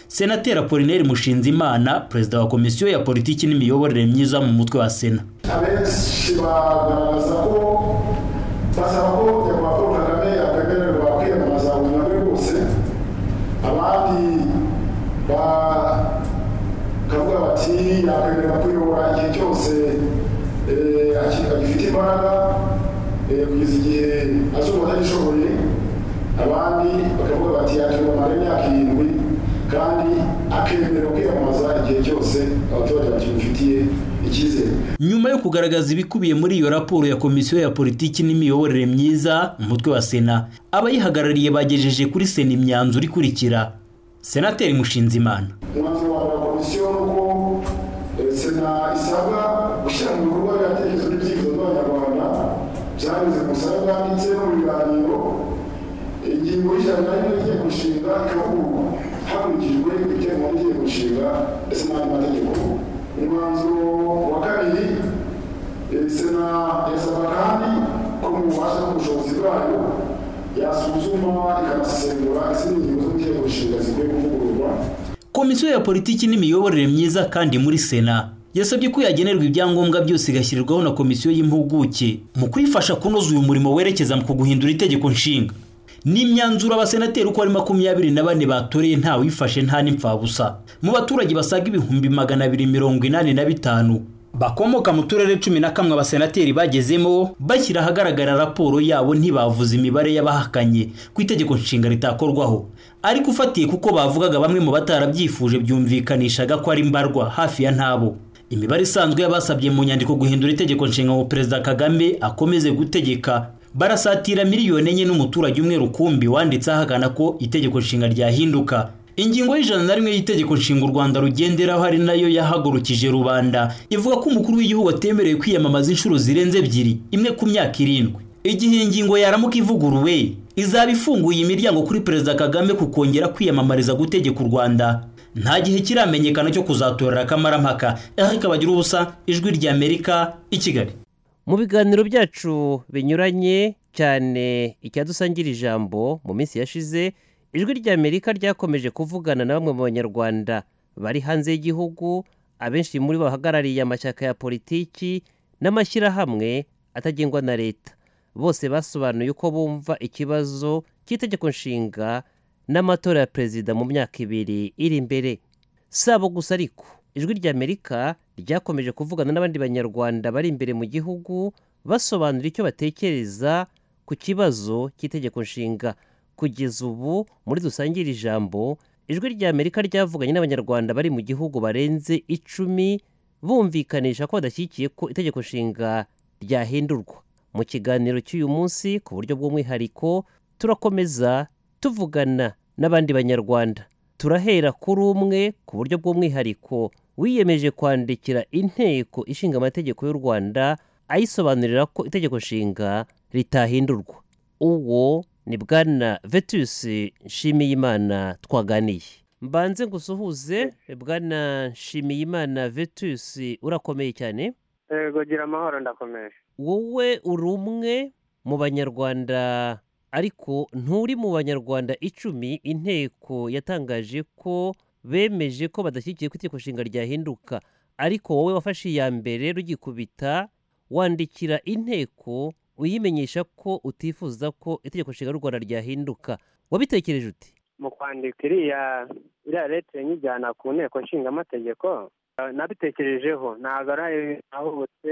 senateri apolineri mushinzimana perezida wa komisiyo ya politiki n'imiyoborere myiza mu mutwe wa sena abenshi bagaragaza ko basaba ko nyakubahwa paul kagame yakwemererwa kwiyamamaza ubuzima bwe bwose abandi bakavuga bati yakwemererwa kuyobora igihe cyose eh, agifite imbaraga eh, kugeza igihe azumva atagishoboye abandi bakavuga bati yakiyobora amara y'imyaka irindwi kandi akemera kwiyamamaza igihe cyose abaturage bakimufitiye icyizere nyuma yo kugaragaza ibikubiye muri iyo raporo ya komisiyo ya politiki n'imiyoborere myiza umutwe wa sena abayihagarariye bagejeje kuri sena imyanzuro ikurikira senateri mushinzimana umwanzuro wa komisiyo ni uko sena isabwa gushyira mu bikorwa ibitekerezo n'ibyifuzo by'abanyarwanda byanyuze mu busabe bwanditse no mu biganiro ingingo y'ijana n'imwe y'inteko ishinga ikavugururwa hakurikijwe ibijyanye n'inteko ishinga ndetse n'andi mategeko umwanzuro wa kabiri sena yasaba kandi ko mu bubasha n'ubushobozi bwayo yasuzuma ikanasesengura izindi ngingo z'inteko ishinga zikwiye kuvugururwa komisiyo ya politiki n'imiyoborere myiza kandi muri sena yasabye ko yagenerwa ibyangombwa byose igashyirirwaho na komisiyo y'impuguke mu kuyifasha kunoza uyu murimo werekeza mu guhindura itegeko nshinga n'imyanzuro abasenateri uko ari makumyabiri na bane batoreye nta wifashe nta n'impfabusa mu baturage basaga ibihumbi magana abiri mirongo inani na bitanu bakomoka mu turere cumi na kamwe abasenateri bagezemo bashyira ahagaragara raporo yabo ntibavuze imibare y'abahakanye ku itegeko nshinga ritakorwaho ariko ufatiye kuko bavugaga bamwe mu batarabyifuje byumvikanishaga ko ari mbarwa hafi ya ntabo imibare isanzwe y'abasabye mu nyandiko guhindura itegeko nshinga ngo perezida kagame akomeze gutegeka barasatira miliyoni enye n'umuturage umwe rukumbi wanditse ahagana ko itegeko nshinga ryahinduka ingingo y'ijana na rimwe y'itegeko nshinga u rwanda rugenderaho ari nayo yahagurukije rubanda ivuga ko umukuru w'igihugu atemerewe kwiyamamaza inshuro zirenze ebyiri imwe ku myaka irindwi igihe ingingo yaramuka ivuguruwe izaba ifunguye imiryango kuri perezida kagame ku kongera kwiyamamariza gutegeka u rwanda nta gihe kiramenyekana cyo kuzatorera akamarampaka ariko bagira ubusa ijwi ry'amerika i kigali mu biganiro byacu binyuranye cyane icyadusangira ijambo mu minsi yashize ijwi ry'amerika ryakomeje kuvugana na bamwe mu banyarwanda bari hanze y'igihugu abenshi muri bo bahagarariye amashyaka ya politiki n'amashyirahamwe atagengwa na leta bose basobanuye uko bumva ikibazo cy'itegeko nshinga n'amatora ya perezida mu myaka ibiri iri imbere si abo gusa ariko ijwi ry'amerika ryakomeje kuvugana n'abandi banyarwanda bari imbere mu gihugu basobanura icyo batekereza ku kibazo cy'itegeko nshinga kugeza ubu muri dusangire ijambo ijwi ry'amerika ryavuganye n'abanyarwanda bari mu gihugu barenze icumi bumvikanisha ko badashyigikiye ko itegeko nshinga ryahindurwa mu kiganiro cy'uyu munsi ku buryo bw'umwihariko turakomeza tuvugana n'abandi banyarwanda turahera kuri umwe ku buryo bw'umwihariko wiyemeje kwandikira inteko ishinga amategeko y'u rwanda ayisobanurira ko itegeko nshinga ritahindurwa uwo ni bwana vetus nshimiyimana twaganiye mbanze ngusuhuze bwana nshimiyimana vetus urakomeye cyane yego gira amahoro ndakomeye wowe uri umwe mu banyarwanda ariko nturi mu banyarwanda icumi inteko yatangaje ko bemeje ko badashyigikiye ko itegeko nshinga ryahinduka ariko wowe wafashe iya mbere rugikubita wandikira inteko uyimenyesha ko utifuza ko itegeko nshinga ry'u rwanda ryahinduka wabitekereje uti mu kwandika iriya iriya leta nyijyana ku nteko nshinga amategeko nabitekerejeho ntabwo ari aho bose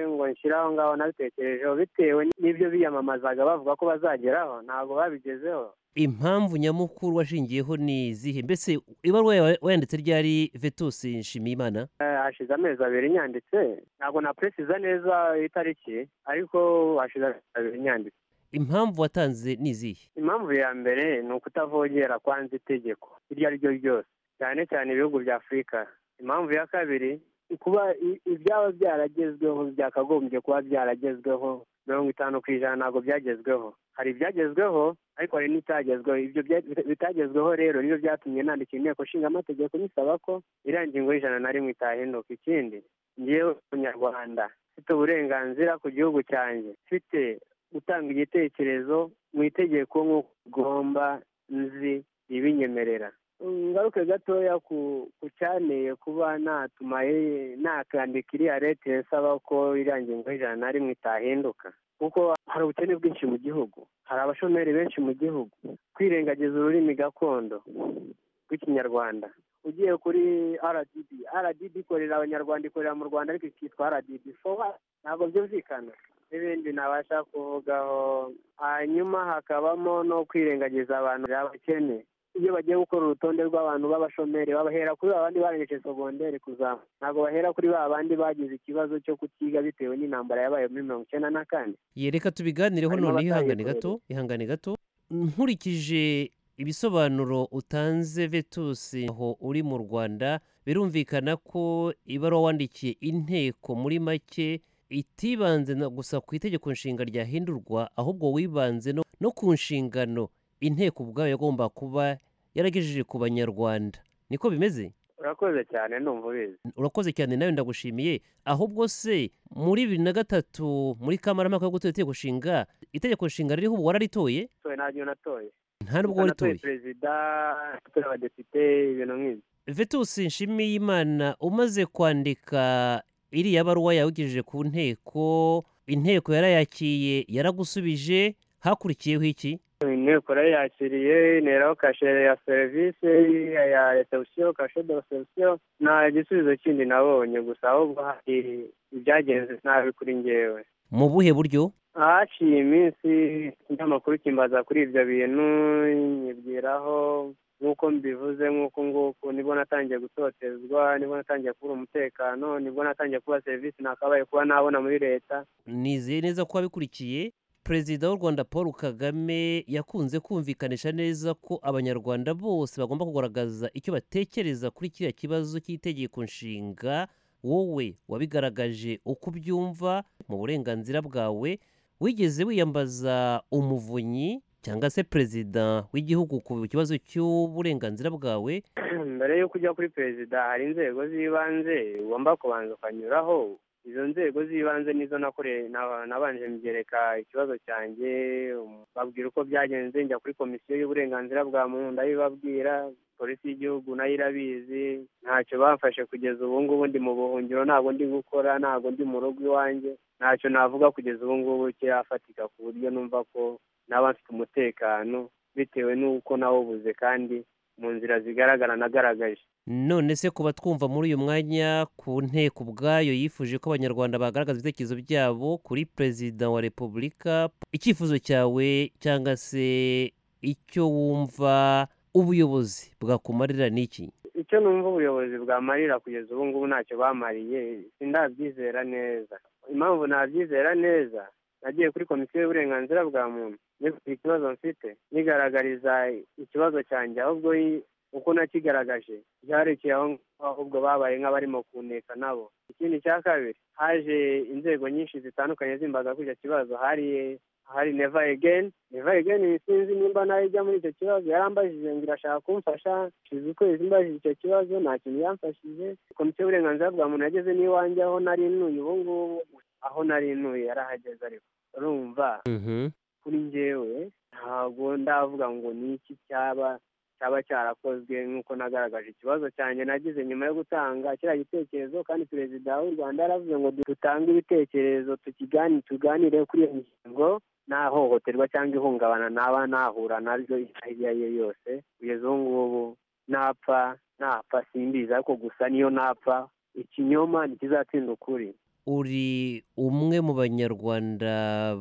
ngo nshyire aho ngaho nabitekerejeho bitewe n'ibyo biyamamazaga bavuga ko bazageraho ntabwo babigezeho impamvu nyamukuru washingiyeho ni izihe mbese ibaruwa yawe wayanditse ryari vetus nshimiyimana Eh, hashize amezi abiri nyanditse ntabwo napresiza neza itariki ariko hashize amezi abiri nyanditse impamvu watanze ni izihe impamvu ya mbere ni ukutavogera kwanza itegeko iryo ari ryo ryose cyane cyane ibihugu bya afurika impamvu ya kabiri ni kuba i- ibyaba byaragezweho byakagombye kuba byaragezweho mirongo itanu ku ijana ntabwo byagezweho hari ibyagezweho ariko hari n'ibitagezweho ibyo bya- bitagezweho rero nibyo byatumye nandika inteko nshinga amategeko nyisaba ko iriya ngingo y'ijana na rimwe itahinduka ikindi ngewe umunyarwanda mfite uburenganzira ku gihugu cyanjye mfite gutanga igitekerezo mu itegeko nk'uko ugomba nzi ibinyemerera ngaruke gatoya ku ku cyaneye kuba natumaye nakandika iriya leta isaba ko iriya ngingo y'ijana na rimwe itahinduka kuko hari ubukene bwinshi mu gihugu hari abashomeri benshi mu gihugu kwirengagiza ururimi gakondo rw'ikinyarwanda ugiye kuri rdb rdb ikorera abanyarwanda ikorera mu rwanda ariko ikitwa rdb fowa ntabwo byumvikana n'ibindi nabasha kuvugaho hanyuma hakabamo no kwirengagiza abantu abakene iyo bagiye gukora urutonde rw'abantu b'abashomeri babahera kuri babandi barangije sogonderi kuzamuka ntabwo bahera kuri ba bandi bagize ikibazo cyo kutiga bitewe n'intambara yabaye muri mirongo icyenda na kane yereka tubiganireho Hanyuma none ihangane batangire gato ihangane gato nkurikije ibisobanuro utanze vetus aho uri mu rwanda birumvikana ko ibaruwa wandikiye inteko muri make itibanze na- gusa ku itegeko nshinga ryahindurwa ahubwo wibanze no, no ku nshingano inteko ubwayo yagomba kuba yaragejeje ku banyarwanda niko bimeze urakoze cyane ndumva ubizi urakoze cyane nawe ndagushimiye ahubwo se muri bibiri na gatatu muri kamarampaka yo gutora itegeko nshinga itegeko nshinga ririho ubu wararitoye toye ntabyo natoye nta nubwo waritoye natoye perezida natoye abadepite ibintu nk'ibyo vetus nshimiyimana umaze kwandika iriya baruwa yawegejeje ku nteko inteko yarayakiye yaragusubije hakurikiyeho iki inteko yarayakiriye interaho kashe ya serivisi ya reception kashe de reception nta gisubizo kindi nabonye gusa ahubwo hari ibyagenze nabi kuri ngewe mu buhe buryo haciye iminsi ikinyamakuru kimbaza kuri ibyo bintu nyibwiraho nk'uko mbivuze nk'uko nguko nibwo natangiye gutotezwa nibwo natangiye kubura umutekano nibwo natangiye kuba serivisi nakabaye kuba nabona muri leta nizeye neza ko wabikurikiye perezida w'u rwanda paul kagame yakunze kumvikanisha neza ko abanyarwanda bose bagomba kugaragaza icyo batekereza kuri kiriya kibazo cy'itegeko nshinga wowe wabigaragaje uko ubyumva mu burenganzira bwawe wigeze wiyambaza umuvunyi cyangwa se perezida w'igihugu ku kibazo cy'uburenganzira bwawe mbere y'uko ujya kuri perezida hari inzego z'ibanze ugomba kubanza ukanyuraho izo nzego z'ibanze nizo nakore- na- nabanje mbyereka ikibazo cyanjye um, babwira uko byagenze njya kuri komisiyo y'uburenganzira bwa muntu ndabibabwira polisi y'igihugu nayo irabizi ntacyo bamfashe kugeza ubu ngubu ndi mu buhungiro ntabwo ndi gukora ntabwo ndi mu rugo iwanjye ntacyo navuga kugeza ubu ngubu kirafatika ku buryo numva ko naba mfite umutekano bitewe n'uko nawubuze kandi mu nzira zigaragara nagaragaje none se kuba twumva muri uyu mwanya ku nteko ubwayo yifuje ko abanyarwanda bagaragaza ibitekerezo byabo kuri perezida wa repubulika icyifuzo cyawe cyangwa se icyo wumva ubuyobozi bwakumarira ni iki icyo numva ubuyobozi bwamarira kugeza ubu ngubu ntacyo bamariye sindabyizera neza impamvu nabyizera neza nagiye kuri komisiyo y'uburenganzira bwa muntu nifite ikibazo mfite nigaragariza ikibazo cyanjye ahubwo i- uko nakigaragaje byarekeye aho ngaho, ahubwo babaye nk'abarimo kuneka nabo ikindi cya kabiri haje inzego nyinshi zitandukanye zimbaza kuri icyo kibazo hari hari neva egeni neva egeni sinzi nimba nayo ijya muri icyo kibazo yarambajije ngo irashaka kumfasha shize ukwezi mbajije icyo kibazo nta kintu yamfashije komisiyo y'uburenganzira bwa muntu yageze n'iwanjye aho nari ntuye ubu ngubu aho nari ntuye yarahageze ariko urumva kuri njyewe ntabwo ndavuga ngo ni iki cyaba cyaba cyarakozwe nk'uko nagaragaje ikibazo cyanjye nagize nyuma yo gutanga kiriya gitekerezo kandi perezida w'u rwanda yaravuze ngo dutange ibitekerezo tukigani tuganire kuri iyo ngingo nta hohoterwa cyangwa ihungabana naba nahura naryo iryo ari yo yose kugeza ubu ngubu napfa napfa simbizi ariko gusa niyo napfa ikinyoma ntikizatsinda ukuri uri umwe mu banyarwanda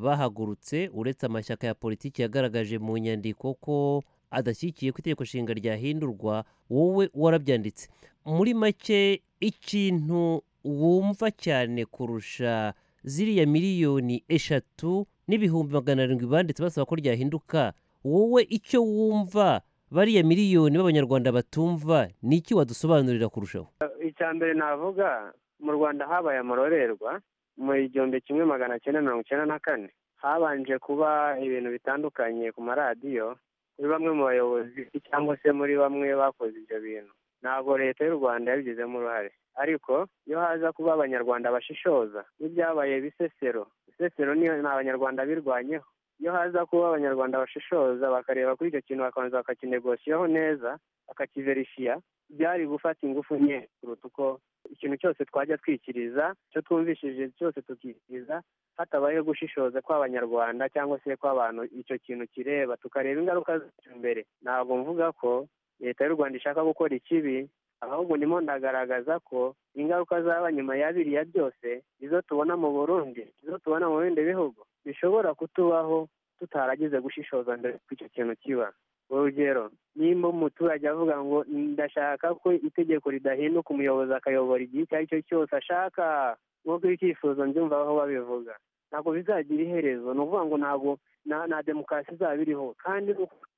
bahagurutse uretse amashyaka ya politiki yagaragaje mu nyandiko ko adashyigikiye ko itegeko nshinga ryahindurwa wowe warabyanditse muri make ikintu wumva cyane kurusha ziriya miliyoni eshatu n'ibihumbi magana arindwi banditse basaba ko ryahinduka wowe icyo wumva bariya miliyoni b'abanyarwanda batumva ni iki wadusobanurira kurushaho icya mbere navuga mu rwanda habaye amororerwa mu igihumbi kimwe magana cyenda mirongo icyenda na kane habanje kuba ibintu bitandukanye ku maradiyo kuri bamwe mu bayobozi cyangwa se muri bamwe bakoze ibyo bintu ntabwo leta y'u rwanda yabigizemo uruhare ariko iyo haza kuba abanyarwanda bashishoza n'ibyabaye bisesero bisesero niyo ni abanyarwanda birwanyeho iyo haza kuba abanyarwanda bashishoza bakareba kuri icyo kintu bakabanza bakakinegosiyaho neza bakakiverishiya byari gufata ingufu nke kuruta uko ikintu cyose twajya twikiriza icyo twumvishije cyose tukikiriza hatabayeho gushishoza kw'abanyarwanda cyangwa se kw'abantu icyo kintu kireba tukareba ingaruka zacyo mbere ntabwo mvuga ko leta y'u rwanda ishaka gukora ikibi ahubwo ndimo ndagaragaza ko ingaruka zaba nyuma ya biriya byose izo tubona mu burundi izo tubona mu bindi bihugu bishobora kutubaho tutaragize gushishoza mbere ko icyo kintu kiba urugero nimba umuturage avuga ngo ndashaka ko itegeko ridahinduka umuyobozi akayobora igihe icyo ari cyo cyose ashaka nk'uko ibyifuzo mbyumva aho babivuga ntabwo bizagira iherezo ni ukuvuga ngo ntabwo na demokarasi izaba iriho kandi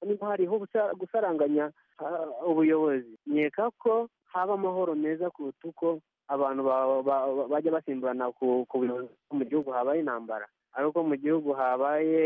niba hariho gusaranganya ubuyobozi nkeka ko haba amahoro meza kuruta uko abantu bajya basimburana ku buyobozi mu gihugu habaye intambara ariko mu gihugu habaye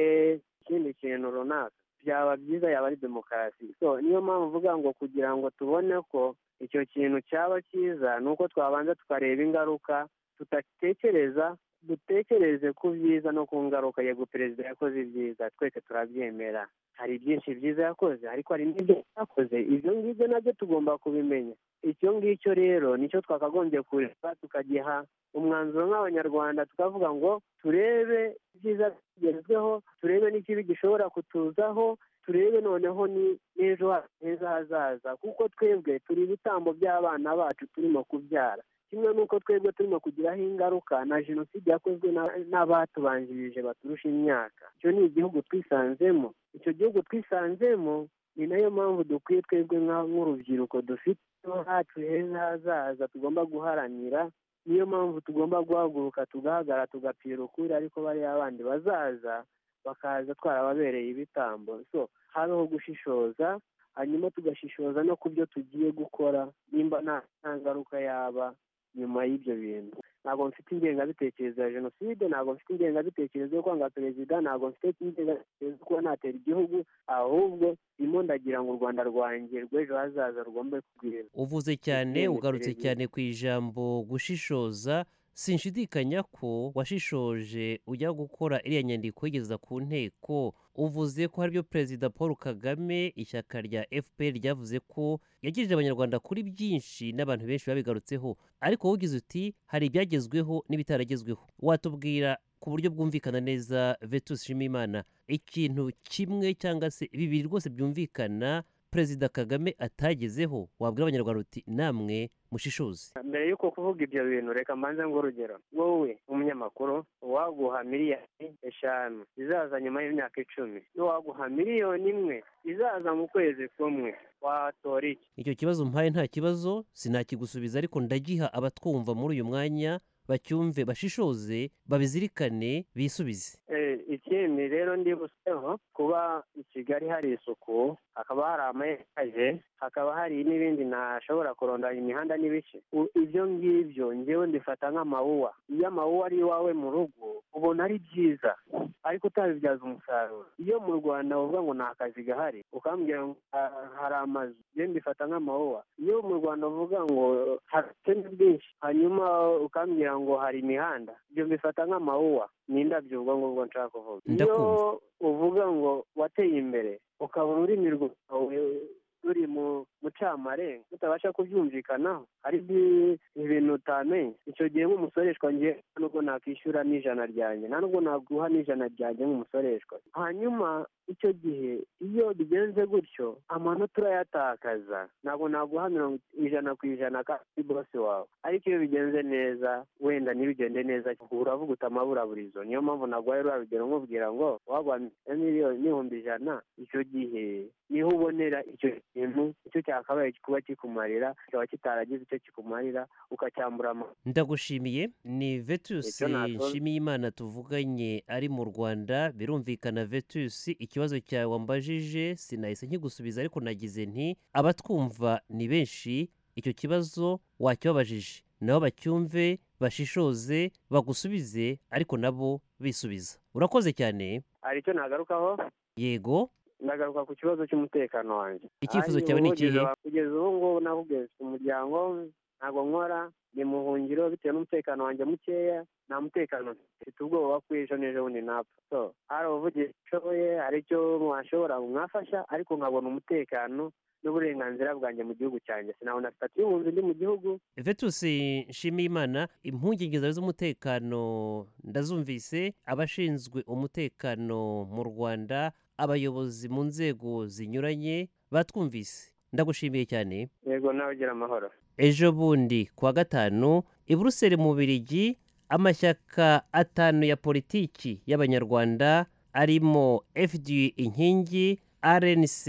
ikindi kintu runaka byaba byiza yaba ari demokarasi so niyo mpamvu mvuga ngo kugira ngo tubone ko icyo kintu cyaba cyiza ni uko twabanza tukareba ingaruka tudatekereza dutekereze ku byiza no ku ngaruka yego perezida yakoze ibyiza twese turabyemera hari byinshi byiza yakoze ariko hari n'ibyo yakoze ibyo ngibyo nabyo tugomba kubimenya icyo ngicyo rero nicyo twakagombye kureba tukagiha umwanzuro nk'abanyarwanda tukavuga ngo turebe ibyiza bigezweho turebe n'ikibi gishobora kutuzaho turebe noneho ni n'ejo heza hazaza kuko twebwe turi ibitambo by'abana bacu turimo kubyara kimwe n'uko twebwe turimo kugiraho ingaruka na jenoside yakozwe n'abatubanjirije baturusha imyaka icyo ni igihugu twisanzemo icyo gihugu twisanzemo ni nayo mpamvu dukwiye twebwe nk'urubyiruko dufite hacu heza hazaza tugomba guharanira niyo mpamvu tugomba guhaguruka tugahagara tugapfira ukuri ariko bariya bandi bazaza bakaza twarababereye ibitambo so habeho gushishoza hanyuma tugashishoza no ku byo tugiye gukora nimba nta ngaruka yaba nyuma y'ibyo bintu ntabwo mfite ingengabitekerezo ya jenoside ntabwo mfite ingengabitekerezo yo kwanga perezida ntabwo mfite ingengabitekerezo yo kuba natera igihugu ahubwo ndimo ndagira ngo u rwanda rwanjye rw'ejo hazaza rugombe kugwira uvuze cyane ugarutse cyane ku ijambo gushishoza sinshidikanya ko washishoje ujya gukora iriya nyandiko igeza ku nteko uvuze ko aribyo perezida paul kagame ishyaka rya fpr ryavuze ko yagirije abanyarwanda kuri byinshi n'abantu benshi babigarutseho ariko wowe uti hari ibyagezweho n'ibitaragezweho watubwira ku buryo bwumvikana neza vetus shimimana ikintu kimwe cyangwa se bibiri rwose byumvikana perezida kagame atagezeho wabwira abanyarwanda uti namwe mushishoze mbere y'uko kuvuga ibyo bintu reka mbanze ngo urugero wowe umunyamakuru uwaguha miliyoni eshanu izaza nyuma y'imyaka icumi n'uwaguha miliyoni imwe izaza mu kwezi kumwe watora iki icyo kibazo mpaye nta kibazo sinakigusubiza ariko ndagiha abatwumva muri uyu mwanya bacyumve bashishoze babizirikane bisubize ikindi rero ndibutseho kuba i kigali hari isuku hakaba hari amayetaje hakaba hari n'ibindi ntashobora kurondanya imihanda n'ibice ibyo ngibyo ngewe mbifata nk'amawuwa iyo amawuwa ari iwawe mu rugo ubona ari byiza ariko utabibyaza umusaruro iyo mu rwanda uvuga ngo nta kazi gahari ukambwira ngo hari amazu ngewe mbifata nk'amawuwa iyo mu rwanda uvuga ngo hari ubukene bwinshi hanyuma ukambwira ngo hari imihanda ibyo mbifata nk'amawuwa ni indabyo ubwo ngubwo nshaka kuvuga iyo uvuga ngo wateye imbere ukabona ururimi rwawe ruri mu incamare mutabasha kubyumvikanaho hari ibintu utamenye icyo gihe nk'umusoreshwa ngiye nubwo nakwishyura n'ijana ryanjye nta nubwo naguha n'ijana ryanjye nk'umusoreshwa hanyuma icyo gihe iyo bigenze gutyo amanota urayatakaza ntabwo naguha mirongo ijana ku ijana kandi bose wawe ariko iyo bigenze neza wenda ntibigende neza uravuga utamaburaburizo niyo mpamvu naguhaye ruriya rugero nkubwira ngo wagwa miliyoni n'ibihumbi ijana icyo gihe niho ubonera icyo kintu icyo cyakabaye kuba kikumarira kikaba kitaragize icyo kikumarira ukacyambura ama ndagushimiye ni vetusi Icyo nakoze. nshimiyimana tuvuganye ari mu rwanda birumvikana vetusi ikibazo cyawe wambajije sinahise nkigusubiza ariko nagize nti abatwumva ni benshi icyo kibazo wacyababajije nabo bacyumve bashishoze bagusubize ariko nabo bisubiza urakoze cyane hari icyo nagarukaho yego ndagaruka ku kibazo cy'umutekano wanjye Icyifuzo Ari cyawe ni ubu kugeza- ikihe? kugeza ubu ngubu nakubwiza umuryango ntabwo nkora ni mu buhungiro bitewe n'umutekano wanjye mukeya nta mutekano mfite. mfite ubwoba ko ejo n'ejo bundi napfa so hari ubuvugizi nshoboye hari icyo mwashobora mwafasha ariko nkabona umutekano n'uburenganzira bwanjye mu gihugu cyanjye sinabona sitati y'ubunzi ndi mu gihugu vetusi nshimiyimana impungenge zawe z'umutekano ndazumvise abashinzwe umutekano mu rwanda abayobozi mu nzego zinyuranye batwumvise ndagushimiye cyane yego nawe ugira amahoro ejo bundi kuwa gatanu i buruseli mu birigi amashyaka atanu ya politiki y'abanyarwanda arimo fd inkingi rnc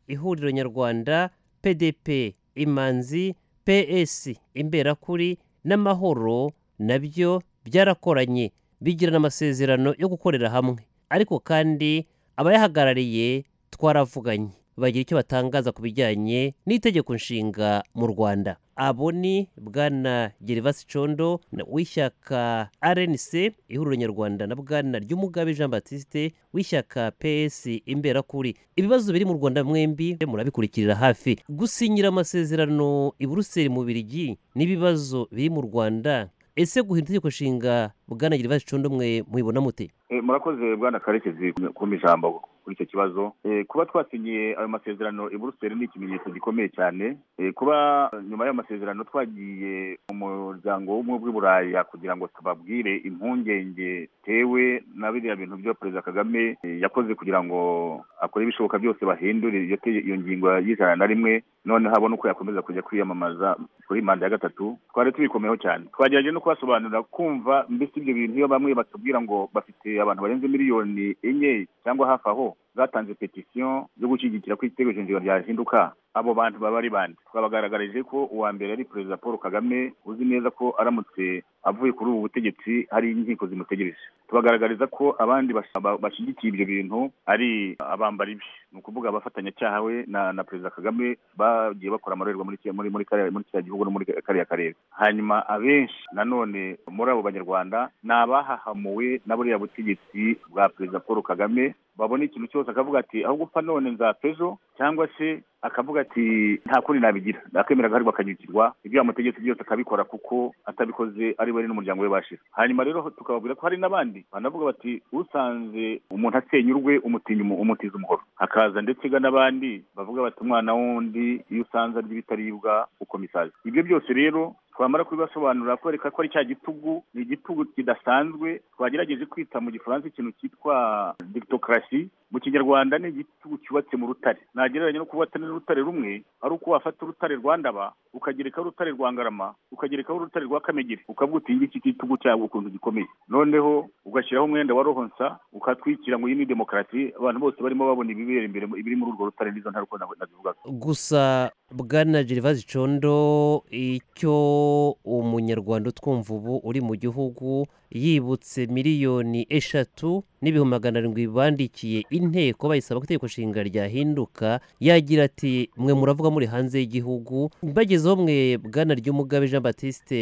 ihuriro nyarwanda pdp imanzi ps imberakuri n'amahoro nabyo byarakoranye bigirana amasezerano yo gukorera hamwe ariko kandi abayahagarariye twaravuganye bagira icyo batangaza ku bijyanye n'itegeko nshinga mu rwanda abo ni bwana gerivasi condo na- w'ishyaka rnc ihuriro nyarwanda na bwana ry'umugabe jean batiste w'ishyaka ps imberakuri ibibazo biri mu rwanda mwembi murabikurikirira hafi gusinyira amasezerano i buruseli mu birigi n'ibibazo biri mu rwanda ese guhindura itegeko nshinga bwana gerivasi condo mwe mubibona mute Eh, murakoze bwana karekezi kumpa ijambo kuri icyo kibazo Eh, kuba twasinyiye ayo masezerano i buruseli ni ikimenyetso gikomeye cyane Eh, kuba eh, nyuma y'ayo masezerano twagiye mu muryango w'ubumwe bw'i buraya kugira ngo tubabwire impungenge tewe na biriya bintu byo perezida kagame eh, yakoze kugira ngo akore ibishoboka byose bahindure iyo tege- iyo ngingo y'ijana na rimwe noneho abone uko yakomeza kujya kwiyamamaza kuri manda ya gatatu twari tubikomeyeho cyane twagerageje no kubasobanurira kumva mbese ibyo bintu iyo bamwe batubwira ngo bafite abantu barenze miliyoni enye cyangwa hafi aho zatanze petisiyo yo gushyigikira ko igitego shingiro ryahinduka abo bantu baba ari bande twabagaragarije ko uwa mbere ari perezida paul kagame uzi neza ko aramutse avuye kuri ubu butegetsi hari inkiko zimutegereje tubagaragariza ko abandi bas- ba- bashyigikiye ibyo bintu ari abambara ibi ni ukuvuga abafatanyacyaha we na na perezida kagame bagiye bakora amarorerwa muri iki- muri muri kariya muri kiriya gihugu no muri kariya karere hanyuma abenshi nanone muri abo banyarwanda ni abahahamuwe na buriya butegetsi bwa perezida paul kagame babona ikintu cyose akavuga ati aho gupfa none nzapfa ejo cyangwa se akavuga ati nta kundi nabigira akemera agahari bakanyukirwa ibyo yamutegetse byose akabikora kuko atabikoze ari we n'umuryango we bashira hanyuma rero tukababwira ko hari n'abandi banavuga bati usanze umuntu asenyurwe umutinya umu- umutiza umuhoro hakaza ndetse ga n'abandi bavuga bati umwana wundi iyo usanze arya ibitaribwa ukomisazi ibyo byose rero twamara kubibasobanurira kwereka ko ari cya gitugu ni igitugu kidasanzwe twagerageje kwita mu gifaransa ikintu cyitwa dictocracy mu kinyarwanda ni igitugu cyubatse mu rutare nagereranya no kubatse n'urutare rumwe ari uko wafata urutare rwa ndaba ukagerekaho urutare rwa ngarama ukagerekaho urutare rwa kamegeri ukavuga uti iki gitugu cyawe ukuntu gikomeye noneho ugashyiraho umwenda wa rohonsa ukatwikira ngo iyi ni demokarasi abantu bose barimo babona ibibera imbere ibiri muri urwo rutare n'izo ntaruko nabivugaga gusa bwana gerivasi condo icyo umunyarwanda utwumva ubu uri mu gihugu yibutse miliyoni eshatu n'ibihumbi magana arindwi bandikiye inteko bayisaba ko itegeko nshinga ryahinduka yagira ati mwe muravuga muri hanze y'igihugu bagezeho mwe bwana ry'umugabe jean batiste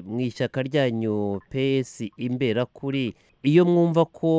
mu ishyaka ryanyu ps imberakuri iyo mwumva ko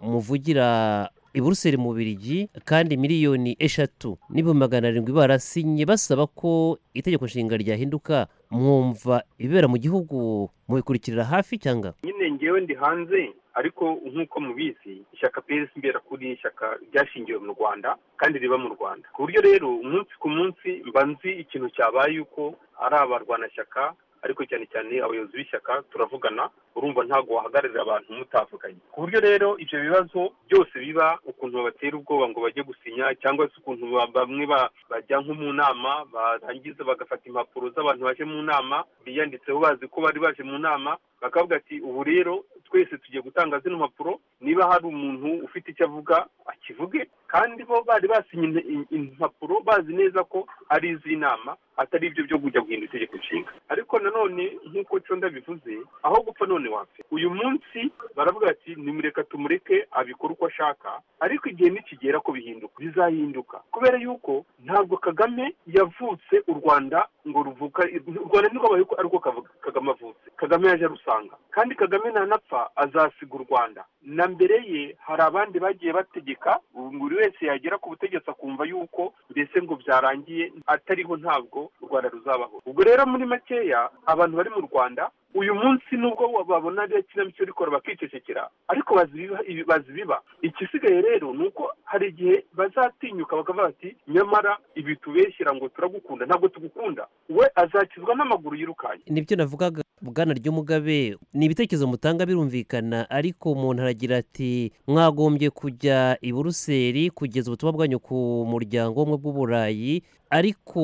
muvugira i buruseli mu birigi kandi miliyoni eshatu n'ibihumbi magana arindwi barasinye basaba ko itegeko nshinga ryahinduka mwumva ibibera mu gihugu mubikurikirira hafi cyangwa nyine ngewe ndi hanze ariko nk'uko mubizi ishyaka prs imberakuri ni ishyaka ryashingiwe mu rwanda kandi riba mu rwanda ku buryo rero umunsi ku munsi mba nzi ikintu cyabaye yuko ari abarwanashyaka ariko cyane cyane abayobozi b'ishyaka turavugana urumva ntabwo wahagararira abantu mutavuganye ku buryo rero ibyo bibazo byose biba ukuntu babatera ubwoba ngo bajye gusinya cyangwa se ukuntu ba- bamwe ba- bajya nko mu nama barangiza bagafata impapuro z'abantu baje mu nama biyanditseho bazi ko bari baje mu nama bakavuga ati ubu rero twese tugiye gutanga zino mpapuro niba hari umuntu ufite icyo avuga akivuge kandi bo bari basinye in- in- impapuro bazi neza ko ari iz'inama atari ibyo byo kujya guhindura itegeko nshinga ariko nanone nk'uko conda bivuze aho gupfa none wapfe uyu munsi baravuga ati nimureka tumureke abikora uko ashaka ariko igihe nikigera ko bihinduka bizahinduka kubera yuko ntabwo kagame yavutse u rwanda ngo ruvuka u rwanda ntirwabaye ko ariko kavuga- kagame avutse kagame yaje arusanga kandi kagame nanapfa azasiga u rwanda na mbere ye hari abandi bagiye bategeka buri wese yagera ku butegetsi akumva yuko mbese ngo byarangiye atariho ntabwo u rwanda ruzabaho ubwo rero muri makeya abantu bari mu rwanda uyu munsi nubwo babona ari ikinamico rikora bakicecekera ariko bazi ibiba- ibi- bazi biba igisigaye rero ni uko hari igihe bazatinyuka bakavuga bati nyamara ibi tubeshyira ngo turagukunda ntabwo tugukunda we azakizwa n'amaguru yirukanye nibyo navugaga bwana ry'umugabe ni ibitekerezo mutanga birumvikana ariko umuntu aragira ati mwagombye kujya i buruseli kugeza ubutumwa bwanyu ku muryango w'ubumwe bw'uburayi ariko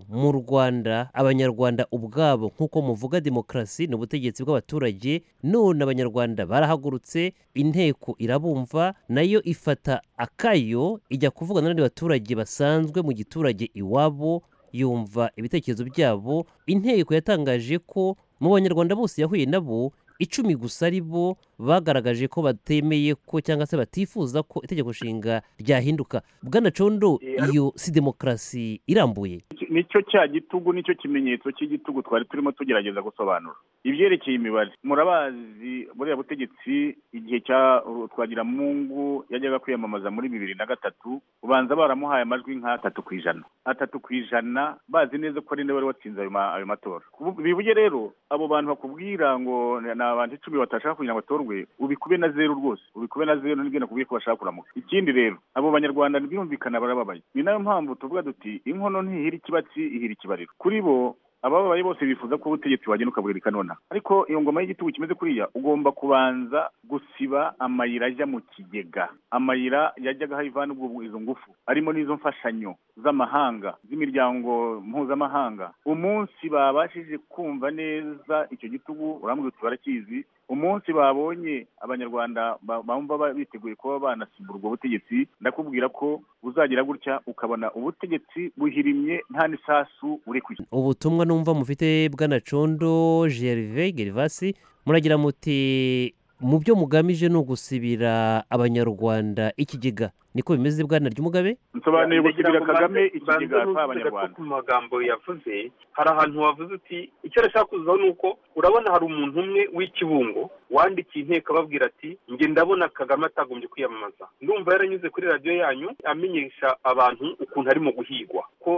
mu rwanda abanyarwanda ubwabo nk'uko muvuga demokarasi ni ubutegetsi bw'abaturage none abanyarwanda barahagurutse inteko irabumva nayo ifata akayo ijya kuvugana n'abandi baturage basanzwe mu giturage iwabo yumva ibitekerezo byabo inteko yatangaje ko mu banyarwanda bose yahuye nabo icumi gusa ari bo bagaragaje ko batemeye ko cyangwa se batifuza ko itegeko nshinga ryahinduka bwana condo iyo si demokarasi irambuye nicyo cya gitugu nicyo kimenyetso cy'igitugu twari turimo tugerageza gusobanura ibyerekeye imibare murabazi buriya butegetsi igihe cya twagiramungu yajyaga kwiyamamaza muri bibiri na gatatu ubanza baramuhaye amajwi nka atatu ku ijana atatu ku ijana bazi neza ko ari nawe wari watsinze ayo ma- ayo matora Kubu- bibuye rero abo bantu bakubwira ngo ni abantu icumi batashaka kugira ngo batorwe ubikube na zeru rwose ubikube na zeru nibyo nakubwiye ko bashaka kuramuka ikindi rero abo banyarwanda birumvikana barababaye ni nayo mpamvu tuvuga tuti inkono ntihira ikibatsi ihira ikibariro kuri bo abababaye bose bifuza ko ubutegetsi wagenda ukaburika nonaha ariko iyo ngoma y'igitugu kimeze kuriya ugomba kubanza gusiba amayira ajya mu kigega amayira yajyaga ivana ubwo izo ngufu arimo n'izo mfashanyo z'amahanga z'imiryango mpuzamahanga umunsi babashije kumva neza icyo gitugu urambwira uti barakizi umunsi babonye abanyarwanda ba- bumva ba- biteguye kuba banasimbura ubwo butegetsi ndakubwira ko buzagira gutya ukabona ubutegetsi buhirimye nta n'isasu buri ku isi ubutumwa numva mufite bwana condo gerve gervasi muragira muti mu byo mugamije ni ugusibira abanyarwanda ikigega niko bimeze bwana ry'umugabe nsobanuye Ndagira gusubira ngo kagame mbanze- ikigega mbanze nuzuze si abanyarwanda gato ku magambo yavuze hari ahantu wavuze uti icyo arashaka kuzaho ni uko urabona hari umuntu umwe w'ikibungo wandikiye inteko ababwira ati nge ndabona kagame atagombye kwiyamamaza ndumva yaranyuze kuri radiyo yanyu amenyesha abantu ukuntu arimo guhigwa ko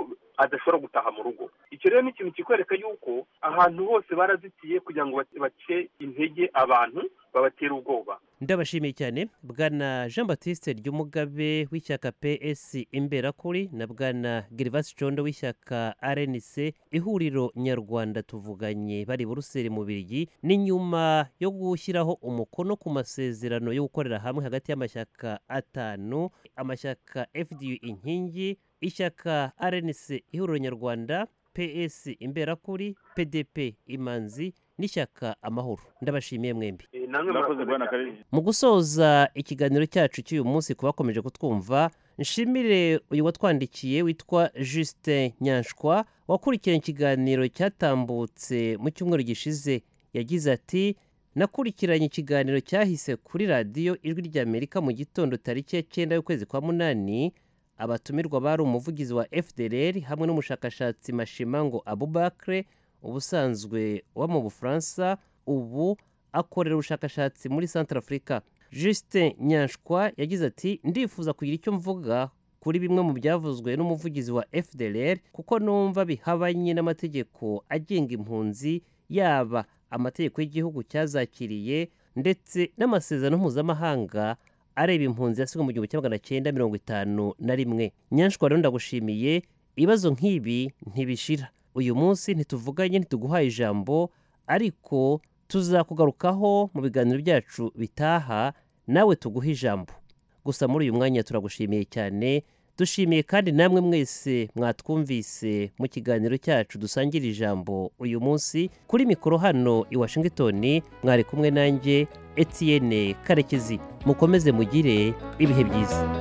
adashobora gutaha mu rugo icyo rero ni ikintu kikwereka yuko ahantu hose barazitiye kugira ngo bace- bace intege abantu babatera ubwoba ndabashimiye cyane bwana jean batiste ry'umugabe w'ishyaka ps imberakuri na bwana gervasi condo w'ishyaka rnc ihuriro nyarwanda tuvuganye bari buruseli mu birigi ni nyuma yo gushyiraho umukono ku masezerano yo gukorera hamwe hagati y'amashyaka atanu amashyaka fdu inkingi ishyaka rnc ihuriro nyarwanda ps imberakuri pdp imanzi n'ishyaka amahoro ndabashimiye mwembi Eh, namwe Murakoze, murakoze Bwana cyane. Karenzi. mu gusoza ikiganiro cyacu cy'uyu munsi ku bakomeje kutwumva nshimire uyu watwandikiye witwa Justin nyanshwa wakurikiranye ikiganiro cyatambutse mu cyumweru gishize yagize ati nakurikiranye ikiganiro cyahise kuri radiyo ijwi ry'amerika mu gitondo tariki ya cyenda y'ukwezi kwa munani abatumirwa bari umuvugizi wa fdr hamwe n'umushakashatsi mashimango abubakre ubusanzwe uba mu bufaransa ubu akorera ubushakashatsi muri centre afurika justin nyanshwa yagize ati ndifuza kugira icyo mvuga kuri bimwe mu byavuzwe n'umuvugizi wa fdr kuko numva bihabanye n'amategeko agenga impunzi yaba amategeko y'igihugu cyazakiriye ndetse n'amasezerano mpuzamahanga areba impunzi yasigwe mu gihumbi kimwe magana cyenda mirongo itanu na rimwe nyanshwa rero ndagushimiye ibibazo nk'ibi ntibishira uyu munsi ntituvuganye ntituguhaye ijambo ariko tuzakugarukaho mu biganiro byacu bitaha nawe tuguhe ijambo gusa muri uyu mwanya turagushimiye cyane dushimiye kandi namwe mwese mwatwumvise mu kiganiro cyacu dusangira ijambo uyu munsi kuri mikoro hano i washington mwari kumwe nanjye etiyene karekezi mukomeze mugire ibihe byiza